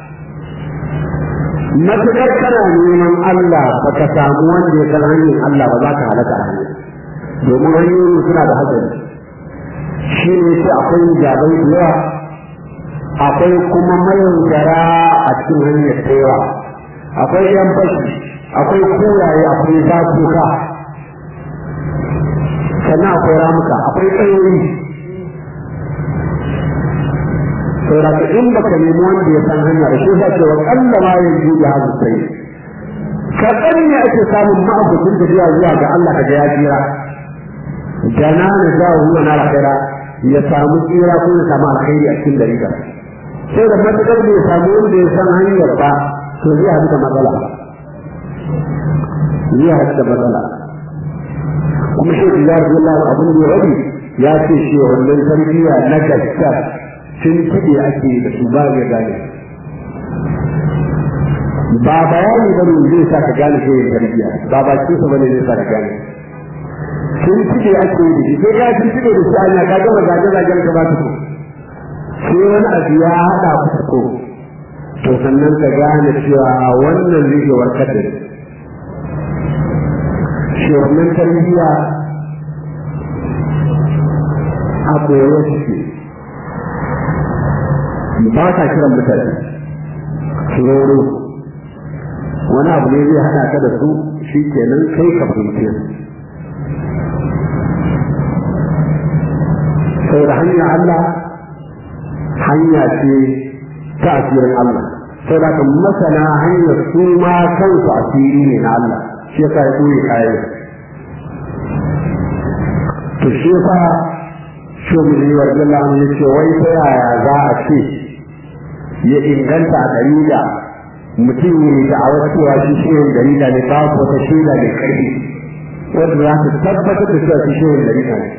matuƙar kana neman Allah ba ka samu wanda ya san hanyar Allah ba za ka halaka a hanyar domin hanyoyi suna da hatsari shi ne sai akwai jabai da yawa akwai kuma mayaudara a cikin hanyar tsayawa akwai yan fashi akwai koyaye akwai zafuka sannan akwai ramuka akwai tsayoyi saboda in baka nemi wanda ya san hanya da shi zai ce wa kalla ma yanzu ya hazu sai kaɗan ne ake samun ma'abucin tafiya zuwa ga Allah ka ga ya jira jana na za huwa na alkhaira ya samu tsira ko ya samu alkhairi a cikin dariƙa sai da matukar bai samu wanda ya san hanyar ba to zai haɗu da matsala zai haɗu da matsala kuma shi ya ji Allah abin da ya rabi ya ce shi wannan tarbiyya na gaskiya sun kiɗe ake da su ba ya gane ba bayani bane zai sa ka gane shi tarbiyya ba ba ce sa bane zai sa ka gane sun cike ake yi da shi sai ya sun cike da shi anya ka gama zage zagen ka ba su sai wani abu ya haɗa ku ko to sannan ka gane cewa wannan zai ke warkar da shi wannan tarbiyya a koyarwa suke ba ta kiran mutane tsoro wani abu ne zai haɗa ka da su shi kenan kai ka fahimce su sai da hanyar Allah hanya ce ta asirin Allah sai da kan masana hanyar su ma kansu asiri ne na Allah shi yasa ya koyi kayan to shi yasa shuguri wa jalla ya ce wai ta yaya za a ce ya inganta a dalila mutum ne da a wasu cewa shi shirin dalila ne ba wata shaida mai karfi wanda za ta tabbatar da cewa shi shirin dalila ne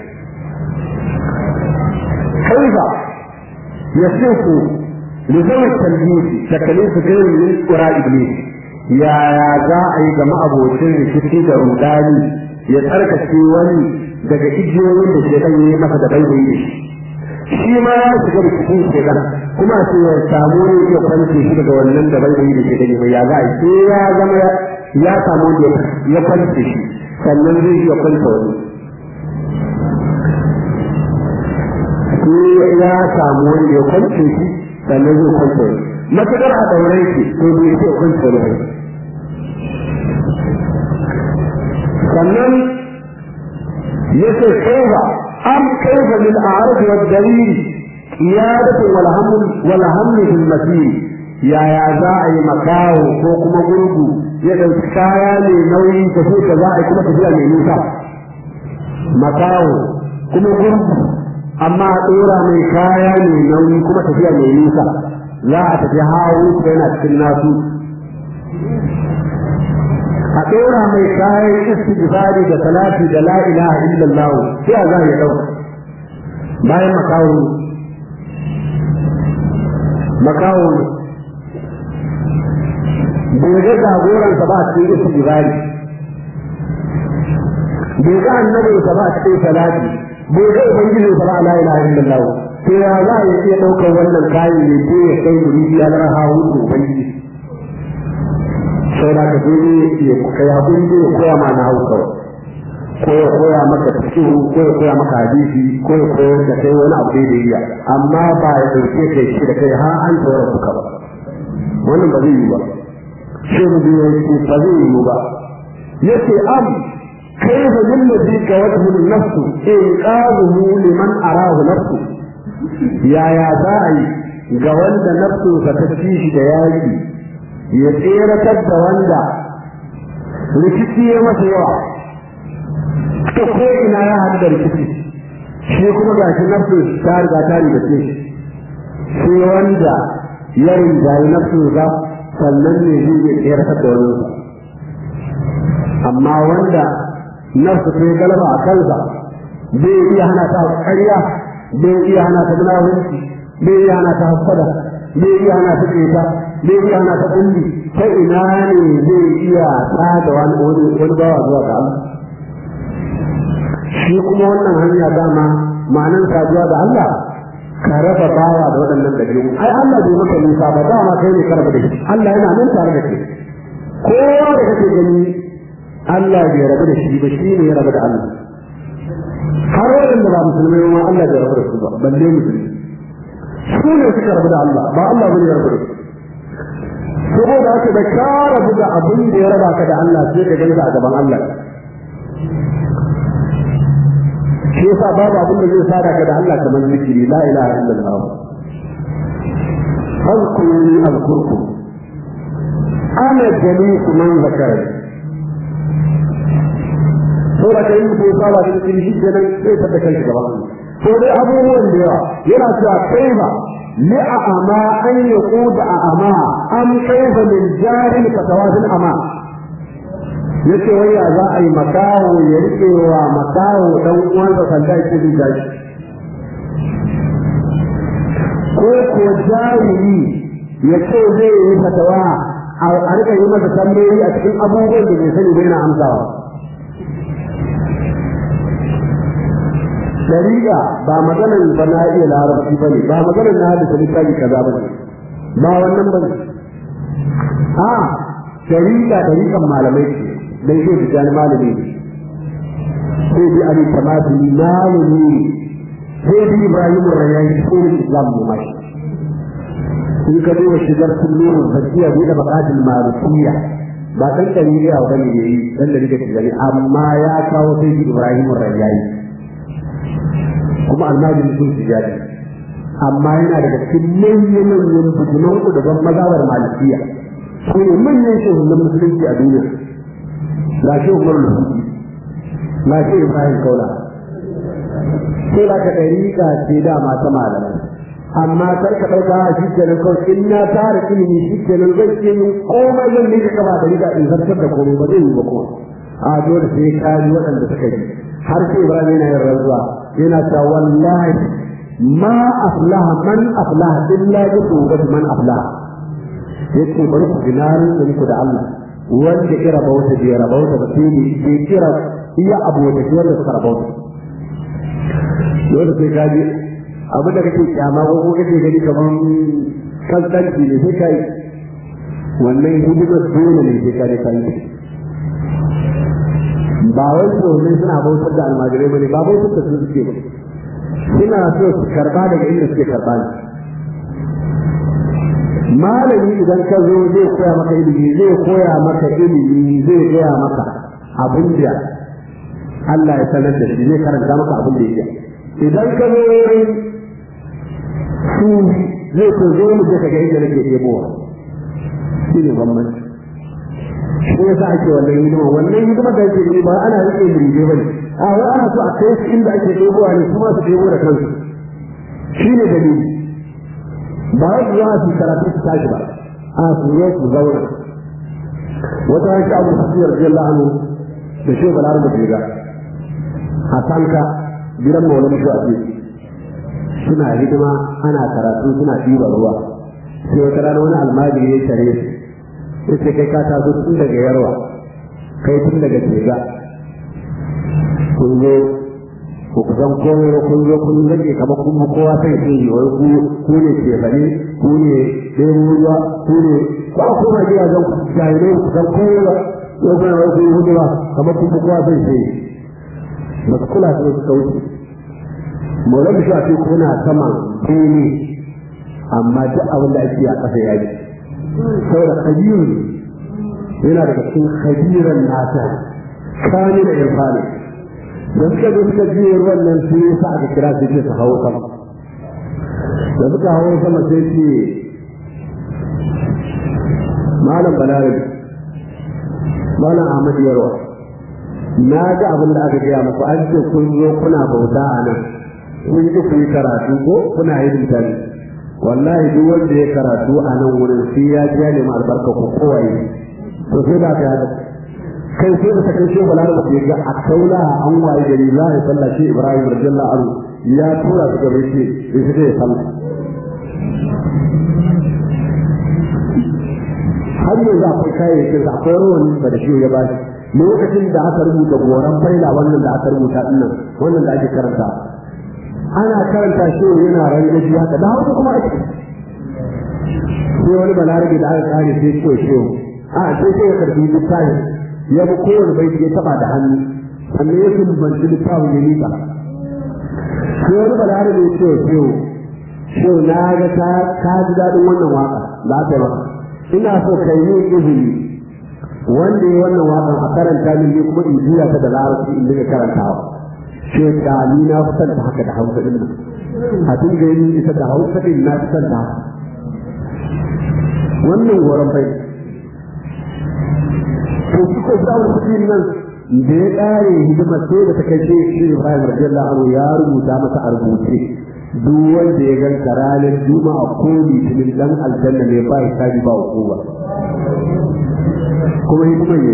كيف يصف لذوي التلبيس تكليف غير من قراء ابليس يا يا za a yi ga ma'abocin rikici da rudani ya tsarkake wani daga igiyoyin da ke kan yi masa da baibayi da shi shi ma ya shiga rikicin shekan kuma sai ya samu wani iya kwance shi daga wannan da baibayi da ke gani mai ya za a yi sai ya zama ya samu wanda ya kwance shi sannan zai iya kwance wani sai ya samu wanda ya kwance shi sannan zai kwance wani matuƙar a ɗaurai shi to bai ce kwance wani sannan ya ce kaifa am kaifa lil a'raf wa dalil qiyadatu wal haml wal haml fil masir yaya za a yi makawo ko kuma gurgu ya ɗauki kaya mai nauyi ta so ta za a yi kuma tafiya mai nisa makawo kuma gurgu amma a ɗora mai kaya mai nauyi kuma tafiya mai nisa za a tafi hawo yana cikin nasu a ɗora mai kayan istighfari da salati da la ilaha illallah sai a za ya ɗauka bayan makawo makawo bai ga jagoransa ba a cikin istighfari bai ga annabinsa ba a cikin salati bai ga ubangiji sa ba la ilaha illallah to ya za a iya daukar wannan kayan ne ko ya kai guri ya lara hawo da ubangiji sai da ka dole ya kai hakuri da koya ma na hausa ko ya koya maka tafsiru ko ya koya maka hadisi ko ya koyar da kai wani abu da iya amma ba ya dauke kai shi da kai har an tsora suka ba wannan ba zai yi ba shi mu biyo ba zai yi ba yace am كيف للذي كوته النفس إنقاذه لمن أراه نفسه يا يا داعي جوند نفسه فتشيش دياجي يسير تد rikici ya masa yawa ta ko ina ya haɗu da rikici shi kuma ga shi nafsu ta riga ta riga ce sai wanda ya rinjaye nafsu ga sannan ne zai iya tsayar da wani amma wanda nafsu ta yi galaba a kansa bai iya hana ta ƙarya bai iya hana ta munafurci bai iya hana ta hasada bai iya hana ta ƙeta bai iya hana ta kulli ta ina ne zai iya tsada wani wani bawa zuwa ga Allah shi kuma wannan hanya dama ma'anan saduwa da Allah ka raba bawa da waɗannan dabi'u ai Allah bai maka nisa ba dama kai ne ka raba da shi Allah yana nan tare da kai kowa da kake gani Allah bai rabu da shi ba shi ne ya rabu da Allah har waɗanda ba musulmai ma Allah bai rabu da su ba balle musulmi su ne suka rabu da Allah ba Allah bane ya rabu da su saboda haka da ka rabu da abin da ya raba ka da Allah sai ka gani a gaban Allah shi yasa babu abin da zai sada ka da Allah kamar zikiri la ilaha illallah azkuruni azkurkum ana jalisu man zakarani saboda kai mutum ya saba da cikin shi kenan sai ta kai shi gaban to dai abubuwan da yawa yana cewa kaifa li a'ama an yaquda a'ama am kaifa lil jahil fatawazil ama yace wai ya za a yi makawo ya rike wa makawo dan uwansa sanda yake bi gashi ko ko jahili ya ce zai yi fatawa a rika yi masa tambayoyi a cikin abubuwan da bai sani bai na amsawa dariƙa ba maganar ba na iya larabci ba ne ba maganar na hadisa littafi kaza ba ne ba wannan ba ne a dariƙa dariƙan malamai ce dan shi da jani malami ne sai bi ali tamati malami ne sai bi ibrahim rayyani ko islam ne mai in ka duba shigar kullum zakiya bi da baqatul marufiya ba dan dariƙa ba ne yayi dan dariƙa ce amma ya kawo sai bi ibrahim rayyani kuma almajin sun su jadi amma yana daga cikin manyan manyan bujunan ku daban mazhabar malikiya su ne manyan shehunan musulunci a duniya ga shi umar lufi ga shi ibrahim kaula sai ba ka ɗariƙa ce dama ta malamai amma kar ka ɗauka a shi kenan kawai in na tara ilimi shi kenan zai ce min komai zan ne ka ba ɗariƙa in zartar da komai ba zai yi ba kuma a dole sai ka ji waɗanda suka ji har sai ibrahim yana yin rantsuwa yana ta wallahi ma aflaha man aflaha illa bi tawbati man aflaha yace bari ku dinarin da muku da Allah wanda kira bauta bai rabauta ba sai ne bai kira iya abu da shi wanda suka rabauta dole sai ka ji abin da kake kyama ko kake gani kaman kaskanci ne sai kai wannan hidimar dole ne sai ka ne kai ba wai domin suna bautar da almajirai bane ba bautar da su suke ba suna so su karba daga inda suke karba ne malami idan ka zo zai koya maka ilimi zai koya maka ilimi zai gaya maka abin da Allah ya sanar da shi zai karanta maka abin da ya idan ka zo wurin su zai ko zo mu je ka ga inda nake ɗebowa shi ne bambanci shi yasa ake wannan hidima wannan hidima da yake ba ana rike muride bane a wai ana so a kai su inda ake ɗebowa ne kuma su ɗebo da kansu shi ne dalili ba wai su zama su karatu su tashi ba a su zo su zauna wata hanci abu su siyar jiyar la'anu da shi balar da jiga a sanka gidan maulan shi a suna hidima ana karatu suna ɗiba ruwa sai wata rana wani almajiri ya tare su sai kai ka taso tun daga yarwa kai tun daga tega kun zo ku kusan komai ba kun zo kun rage kamar kun mu kowa sai sai yi wai ku ku ne ke bane ku ne ɗaya ruwa ku ne ba ku ma gida zan ku jahilai ku san komai ba yau kuma wai kun yi hudu ba kamar kun mu kowa sai sai ba su kula da suka wuce maulan shi a ce kuna saman bene amma duk abin da ake a ƙasa ya ji saboda kabiru yana daga cikin kabiran nasa kani da irfani da suka zo suka je ruwan nan sai ya sa aka kira su ce su hawo sama da suka hawo sama sai ce malam balarabi malam ahmad yarwa na ga abin da aka gaya muku an ce kun zo kuna bauta a nan kun ji ku yi karatu ko kuna yin mutane wallahi duk wanda ya karatu a nan wurin sai ya ji ya nemi albarka ko kowaye to sai da ka haka kai sai da kai shehu bala da ga a kaula an waye gari za a yi sallah shi ibrahim radiyallahu anhu ya tura su gaba ce sai su ya sallah har yanzu akwai kayayyakin da akwai rawan ba da shi ya bashi lokacin da aka rubuta goran faila wannan da aka rubuta dinnan wannan da ake karanta ana karanta shi yana rangaji haka da hausa kuma ake sai wani balarabe da aka kare sai ce shi a sai sai ya karbi littafin ya bi kowane bai ya taba da hannu sannan ya tumbanci littafin ya nika sai wani balarabe ya ce shi shi na ga ka ji daɗin wannan waka za ta yi maka ina so ka yi izini wanda ya wannan wakan a karanta min ne kuma in juya ta da larabci in dinga karantawa ce da ni na fi ta haka da hausa din nan a dinga yin ita da hausa din na fi ta haka wannan goron bai to su ko da wani nan da ya kare hidimar sai da ta kai shi Ibrahim radiyallahu anhu ya rubuta masa a rubuce duk wanda ya ganka ranar juma'a ko litinin dan aljanna ne ba hisabi ba hukuma kuma hikimar ne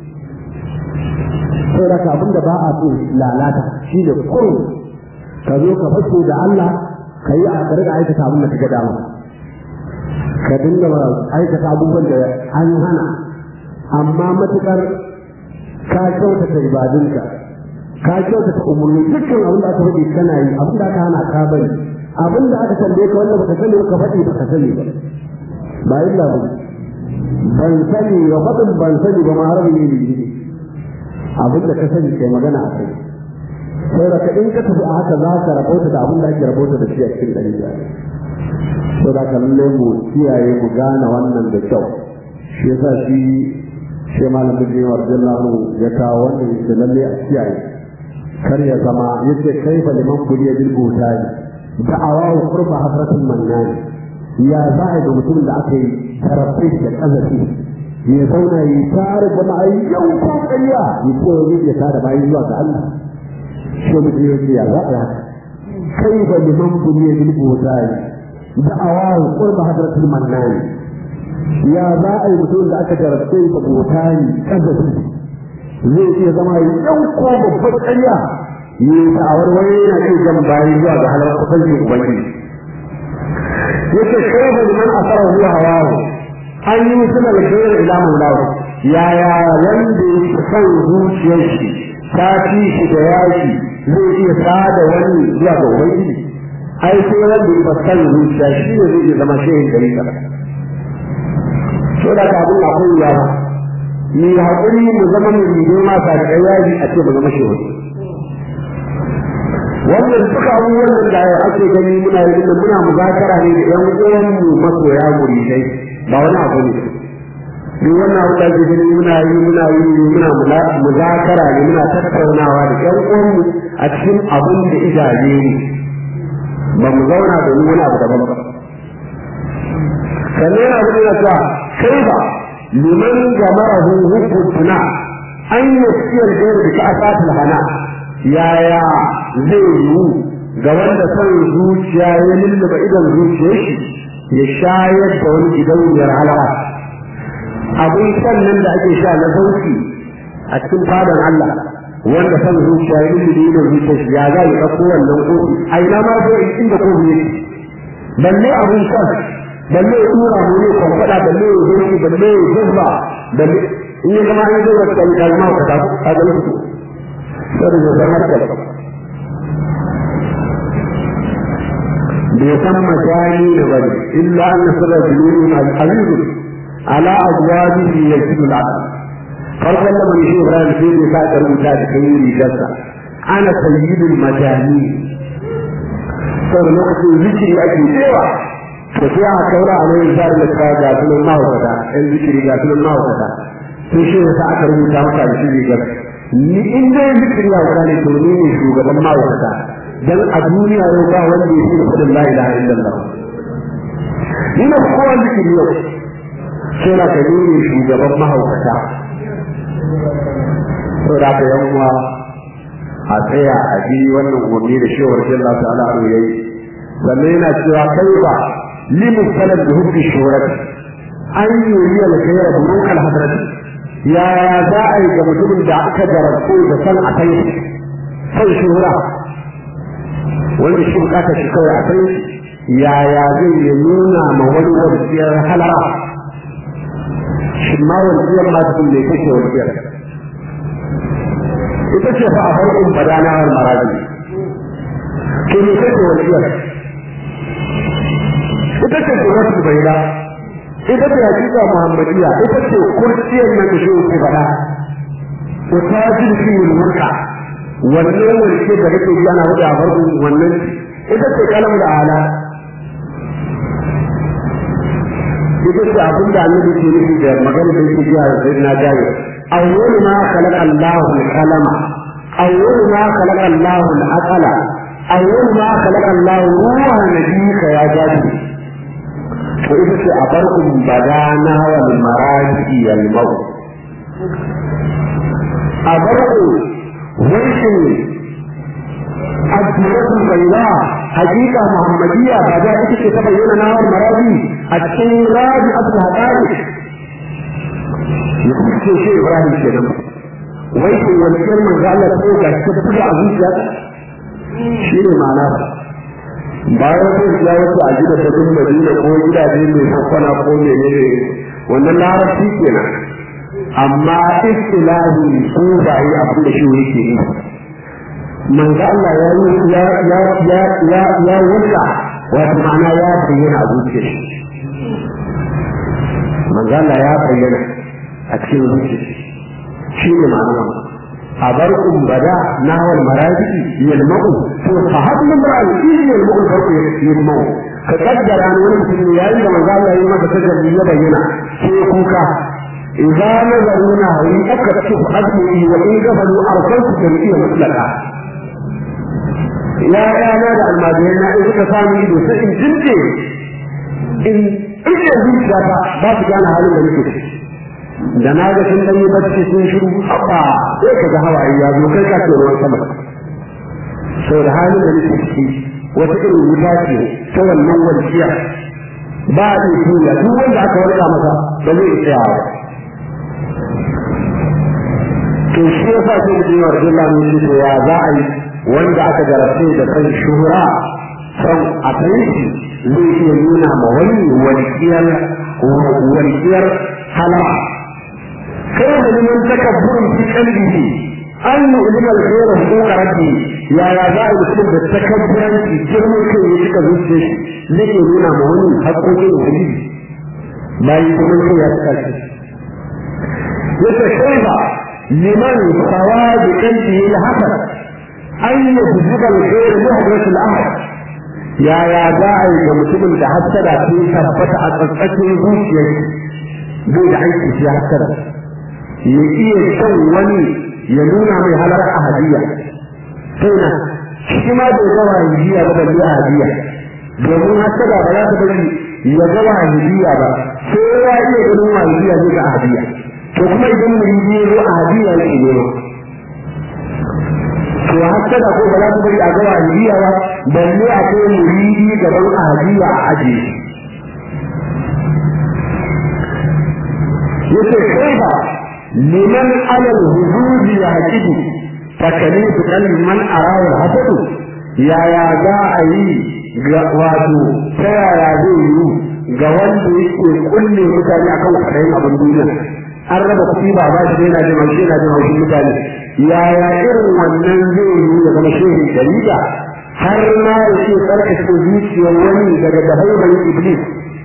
sai da ka abin da ba a so lalata shi da kurun ka zo ka fashe da Allah ka yi a karga aikata abin da ka ga dama ka dinga aikata abubuwan da an hana amma matukar ka kyautata ibadunka ka kyautata umarni dukkan abin da aka faɗi kana yi abin da aka hana ka bari abin da aka tambaye ka wanda baka sani ka faɗi baka sani ba ba illa ba ban sani ba faɗin ban sani ba ma har ne ne abin da ka sani kai magana a kai sai da ka in ka tafi a haka za ka rabauta da abin da ake rabauta da shi a cikin ɗari biyar sai da ka lalle mu kiyaye mu gane wannan da kyau shi yasa shi shi malamin da yawa radiyallahu ya kawo wannan yake lalle a kiyaye kar ya zama yace kaifa liman buliya bil butani da'awa wa qurba hasratul mannani ya za a ga mutumin da aka yi tarafi da kazafi ya zauna yi tare jama'a yau ko kariya ya ce wani ya tare bayan zuwa ga Allah shi mutum ya ce ya za a haka kaifa liman buliya bil butani da'awa wa qurba hasratul mannani ya za a yi mutum da aka jarabce da butani kazafi zai iya zama yau ko babbar ƙarya yi ta'awar wani yana iya jan bayan zuwa ga halar kusanci ubangiji yake shaifa liman asara huwa hawahu an yi suna da shaifa ila maulahu yaya wanda ya san zuciyar shi ta fi shi da yaki zai iya sada wani zuwa ga ubangiji ai sai wanda ya san zuciya shi ne zai iya zama shehin gari kaɗa. So da ka abin akwai yawa ni haƙuri mu zama mu yi ma ta da yaji a ce mu zama shi wani wannan duka abubuwan da ake gani muna yi da muna muzakara ne da yan uwan mu masoya muridai ba wani abu ne duk wannan abu da ake gani muna yi muna yi muna muzakara ne muna tattaunawa da yan uwan mu a cikin abin da ijaje ne ba mu zauna da wani abu daban ba sannan yana gudu da kai ba liman jamarahu hubbu tuna an yasiyar gairu da ka'asatul hana yaya zai yiwu ga wanda son zuciya ya lullaba idan zuciyar shi ya shayar da wani gidauniyar halawa abin sannan da ake sha na sauki a cikin fadan Allah wanda son zuciya ya lullaba idan zuciyar shi ya za ya ɗauko wannan kofi a ina ma zai inda kofi yake balle abin shan balle ya tura mu ne kwankwada balle ya zo balle ya zubba balle in ya zama an zo da kai kai ma ka ta ka ga su sai da zama da bai san majani da bari illa an sirra zulun al-aziz ala azwajihi yajidu al-aql farkon da mai shi Ibrahim sai ya sa karuta da kai rigarsa ana sayyidul majani sau da lokacin zikiri ake cewa to sai aka kaura a nan zar da ta ga sunan mahaukata ɗan zikiri ga sunan mahaukata sai shi yasa aka rubuta maka da shi gar ni in dai zikiri ya wuka ne to ni ne shugaban mahaukata dan a duniya yau ba wanda ya fi kudin la ilaha illallah ni na kowa zikiri yau sai na ka ni ne shugaban mahaukata to da ka yan uwa a tsaya a bi wannan umarni da shewar Allah ta'ala a yayi sannan yana cewa kai ba limu salat da hukki shurat an yi yi alkhaira da mun alhadrat yaya za a yi ga mutumin da aka jarabtu da san a kai san shuhura wanda shi bukata shi kawai a kai yaya zai yi nuna ma wani wasiyar halara shi ma wasiyar ma ta ne kake wasiyar ita ce fa a farkon badana wal maraji ke ne kake wasiyar ita ce suratul bayda ita ce hakika muhammadiya ita ce kurciyar nan da shi ke faɗa ko ta ji shi mulka wannan wanda da kake ji ana wuce a farko wannan ita ce kalam da ala ita ce abin da annabi ke nufi da magana da yake jiya da na jaye awwal ma khalaqa Allahu al-qalama awwal ma khalaqa Allahu al-aqala awwal ma khalaqa Allahu ruha nabiyika ya jaji to ita ce a farkon badana wal maraji al maut a farko wancan الدولة البيضاء حقيقة محمدية بعد ذلك تبين نار مرادي الشيء راجع أبدا هتاري يقول شيء شيء إبراهيم كده ويكون والكلمة قال لك فوق تبقى عزيز شيء معناه bayan sai ya wasu a gida ta bin madina ko gidaje mai hakkana ko menene wannan larabci kenan amma istilahi ko ba yi abin da shi yake yi manzo Allah ya yi ya ya ya ya ya wanda wato ma'ana ya bayyana a zuciyar shi manzo Allah ya bayyana a cikin zuciyar shi ne ma'ana a bar bada na wal maradi yalmau to fa hadin maradi shi yalmau farko yalmau ka kaddara ne wani mutum ya yi da manzo Allah ya yi masa tajalli ya bayyana sai kuka idza nazaruna hawi aka tafi azmi wa in gafalu arsaltu jami'a mutlaka ya yana da almajirai na in suka samu ido sai in jinje in ije zuciya ta ba su gane halin da nake da na ga sun danyi bacci sun shiru haba sai ka ga hawaye ya zo kai ka ce ruwan sama sau da halin da nake ciki wata irin wuta ce ta wannan walƙiya ba a iya tuya duk wanda aka warka masa ba zai tsaya ba to shi yasa sai da jiwa Abdullahi ne ce ya za a yi wanda aka jarabce da kan shuhura son a kai shi zai iya nuna ma wani walƙiyar walƙiyar halama kai da liman takabburin fi qalbihi an yu'lima al-khayra huquqa rabbi ya ya za a mutum da takabburanci girman kai ya cika zuciya shi zai nuna ma wani haƙoƙin ubangiji bayan girman kai ya cika shi yace kai ba liman sawadi qalbihi al-hasad an yuzhiba al-khayr muhdath al-amr ya ya za a yi ga mutumin da hasada ta tabbata a tsatsakin zuciyar bai da aiki shi hasada ya iya shan wani ya nuna mai halar ahadiyya sai na shi ma bai ga wahidiya ba balle ahadiyya domin hasada ba za ta bari ya ga wahidiya ba sai ya iya ganin wahidiya zai ga ahadiyya to kuma idan muridi ya zo ahadiyya yake ne to hasada ko ba za ta bari a ga wahidiya ba balle a kai muridi gaban ahadiyya a ajiye yace kai ba liman alal hududi ya hakidu takalifu qalbi man arawa al-hasadu yaya za a yi ga wato ta yaya zai yi ga wanda yake kulle mutane akan kwaɗayin abin duniya an raba kuɗi ba ba shi yana jin haushi yana jin haushin mutane yaya irin wannan zai yi ya zama shehin jarida har ma ya ce tsarkake zuciyar wani daga dahaibar iblis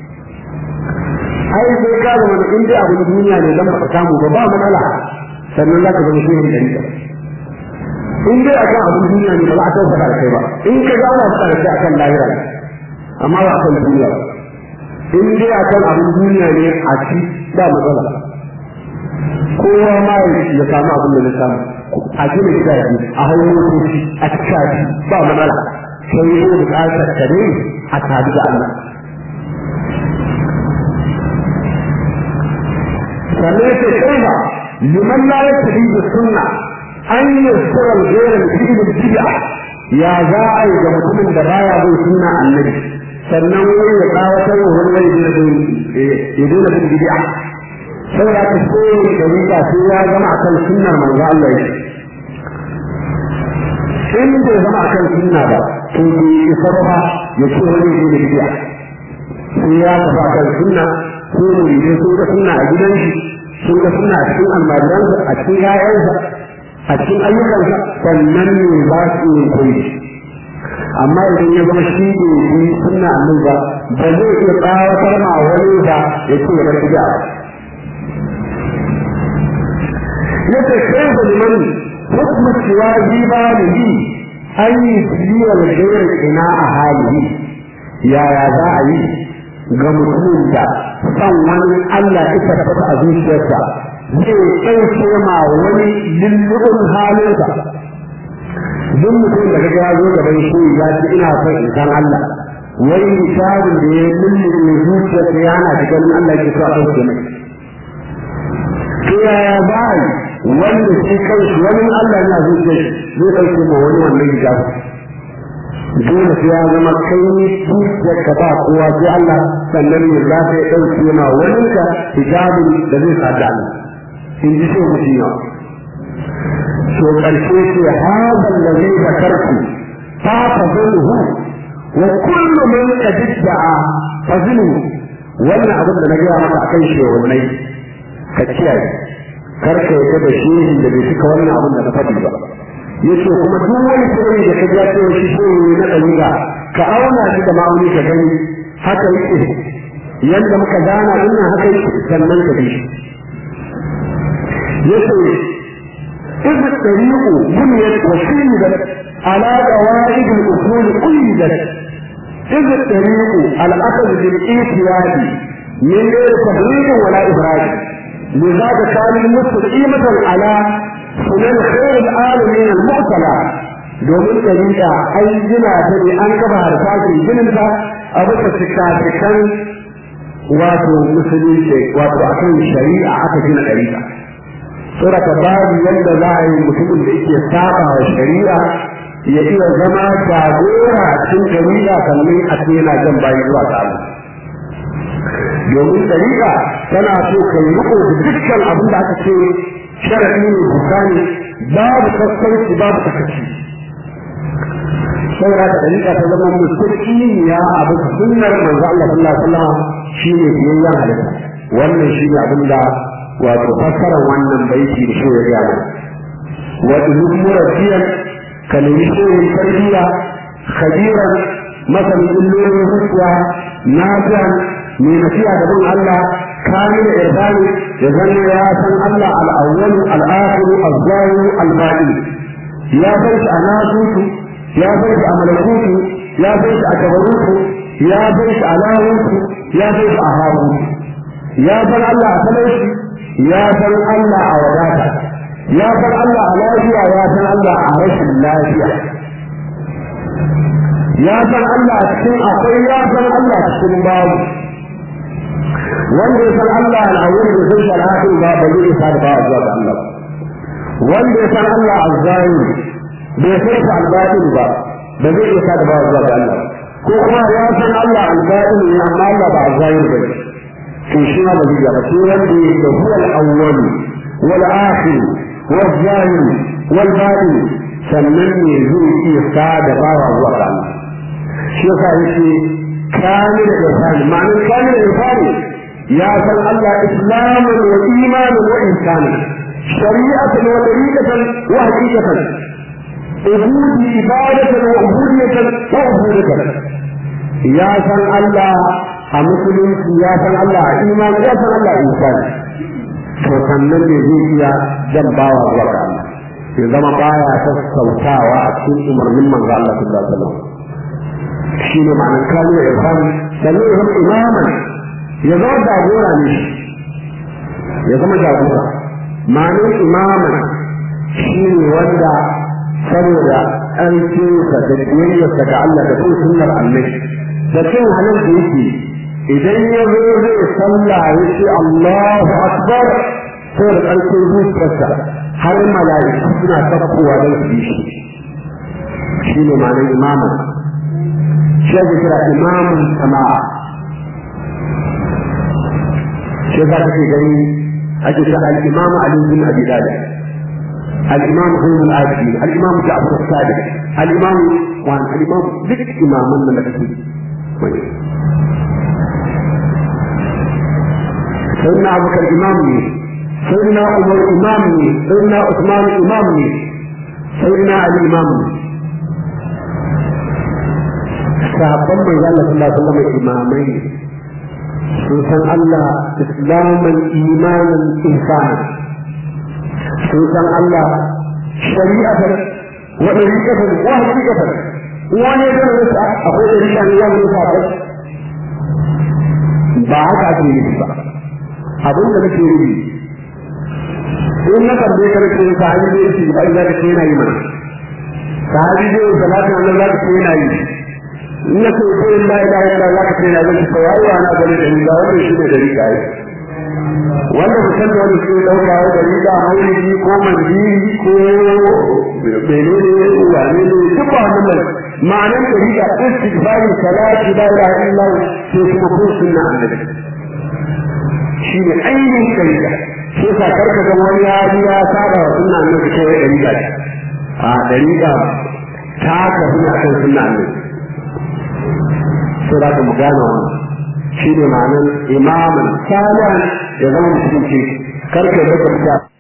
ai sai ka zama da inda abin duniya ne dan baka samu ba ba matsala sannan za ka zama shehin dariƙa in dai akan abin duniya ne ba za a tausa da kai ba in ka ga ana fada da kai akan lahira amma ba akan duniya ba in dai akan abin duniya ne a ci ba matsala kowa ma ya samu abin da na samu a gina gidaje a hanyar motoci a cikaji ba matsala sai yi bukatar ka ne a tabi da Allah sannan yake kaima liman la yattabi da sunna an yasura al-ghayra fi al-bid'a ya za a yi ga mutumin da baya bin sunna annabi sannan wani ya kawatar wa wani wani da ya dole bin bid'a sai ya ka so da rika sai ya zama akan sunnar manzo Allah ya in bai zama akan sunna ba to bai isa ba ya ce wani ne da biya sai ya tafi akan sunna ko ne ne sun ga sunna a gidan shi sun ga sunna a cikin almajiransa a cikin ƴaƴansa a cikin ayyukansa sannan ne za su yi koyi amma idan ya zama shi ne yi sunna annabi ba ba zai iya tsawatar ma wani ba ya ce ya bar bid'a yace kai da liman hukmu shiwaji ba da yi an yi biyar gairar ina a halihi yaya za a yi ga mutumin da san wani Allah ya tabbata a zuciyarsa zai ɗauke ma wani lullubin halinsa duk mutum da kaga ya zo gaban shi ya ce ina son in san Allah wai misalin da ya lullube zuciyarsa ya hana shi ganin Allah ke so a ɗauke mai to yaya za a yi wanda shi kanshi wani Allah yana zuciyar zai ɗauke ma wani wannan hijabu dole sai ya zama kai zuciyar ka ba kowa sai Allah sannan ne za ta ɗauke ma wani ka hijabin da zai sa da Allah in ji sai mutum yawa to ƙarshe ce hada allazi zakartu fa fadluhu wa kullu man qadda'a fadluhu wannan abin da na gaya maka akan shehunai ka kiyaye kar ka yi da shehin da bai cika wannan abin da na faɗi ba yace kuma duk wani sirri da ka ja cewa shi shehi na dalila ka auna shi da ma'auni ka gani haka yake yanda muka gana dinnan haka yake sannan ka bi shi yace إذ الطريق بنيت وشيدت على قواعد الأصول قيدت إذ الطريق الأخذ بالإيتياد من غير تفريط ولا إبراج لذلك كان مستقيمة على سنن خير العالمين المعتلى domin ɗariƙa ai gina ta ne an kafa harsashin gininta a bisa cikacikan wato musulunci wato akan shari'a aka gina ɗariƙa saboda babu yadda za a yi mutumin da yake saba wa shari'a ya iya zama jagora a cikin shari'a sannan a ce yana jan bayi zuwa ga Allah domin shari'a tana so ka yi riko da dukkan abin da aka ce sharadi ne bukani babu kaskanci babu takaci saboda ka dariƙa ta zama musulmi ya abu sunnar manzo Allah sallallahu alaihi wasallam shine biyayyen halitta wannan shine abin da wato fassarar wannan baiti da shi ya gaya wa ilmu murabiyan kalmi shirin tarbiyya khabiran masanin illolin zuciya nafiyan mai nasiya da bin Allah kamil irbani da zanne ya san Allah al-awwal al-akhir az-zahir al-batin ya san shi a nasutu ya san shi a malakutu ya san shi a kabarutu ya san shi a lahutu ya san shi a harutu ya san Allah a talauci ya san Allah a wadata ya san Allah a lafiya ya san Allah a rashin lafiya ya san Allah a cikin akwai ya san Allah a cikin babu wanda ya san Allah al'awwal da san sharatu ba ba zai isa da ba zuwa ga Allah wanda ya san Allah az-zahir bai san sa al-batin ba ba zai isa da ba zuwa ga Allah ko kuma ya san Allah al-batin ne amma Allah ba az-zahir ba to shi ma ba zai ba sai wanda ya da huwa al-awwal wal akhir wal zahir wal batin sannan ne zai iya sa da bawa zuwa ga Allah shi yasa yake kamil irfan ma'anar kamil irfan ya san Allah islaman wa imanan wa insanan shari'atan wa tariqatan wa haqiqatan ubudi ibadatan wa ubudiyatan wa ubudiyatan ya san Allah a musulunci ya san Allah a imani ya san Allah a insani to sannan ne zai iya jambawa zuwa ga Allah ya zama baya sassautawa a cikin umarnin manzo Allah sallallahu alaihi wasallam shi ne ma'anar kamil irfan sannan ya zama imaman ya zama jagora ne ya zama jagora ma'anar imaman shi ne wanda saboda ƙarfinsa da biyayyarsa ga Allah da kuma sunnar annabi da cin halin da yake idan ya zo zai sallah ya ce Allahu akbar saboda ƙarfin zuciyarsa har mala'iku suna sakkowa don su bi shi shi ne ma'anar imaman shi ake kira imamun sama'a shi za ka ce gani ake ce al-imam Ali bin Abi Talib al-imam Zain al-Abidin al-imam Ja'far al-Sadiq al-imam wa al-imam duk imaman nan da kake سيدنا أبو بكر إمام لي سيدنا عمر إمام لي سيدنا عثمان إمام لي سيدنا علي إمام لي sahabban mai Allah sallallahu alaihi wasallam imamai sun san Allah islaman imanan insani sun san Allah shari'atan wa dariqatan wa haqiqatan wani da rusa akwai dariqa ne ya rusa ba haka ake yi ba abin da nake yi in na tambaye ka nake sahabi ne yake ba za ka ce yana yi mana sahabi ne salatin Allah za ka ce yana yi in na ce ko in la ilaha illa za ka ce yana yi ko ai wa na gani da riga wannan shi ne da riga ai wanda mutum da wani suke dauka da riga maulidi ko mandiri ko menene wane ne duk ba wannan ma'anar da riga istighfari salati la ilaha illa sai kuma ko sunna annabi shi ne ainihin shari'a shi yasa karka ga wani ya ya saba wa sunna annabi ko ya dariga a dariga ta ka suna kan sunna annabi sai da mu gane wannan shi ne ma'anar imaman salihan ya zama musulunci karka ga ka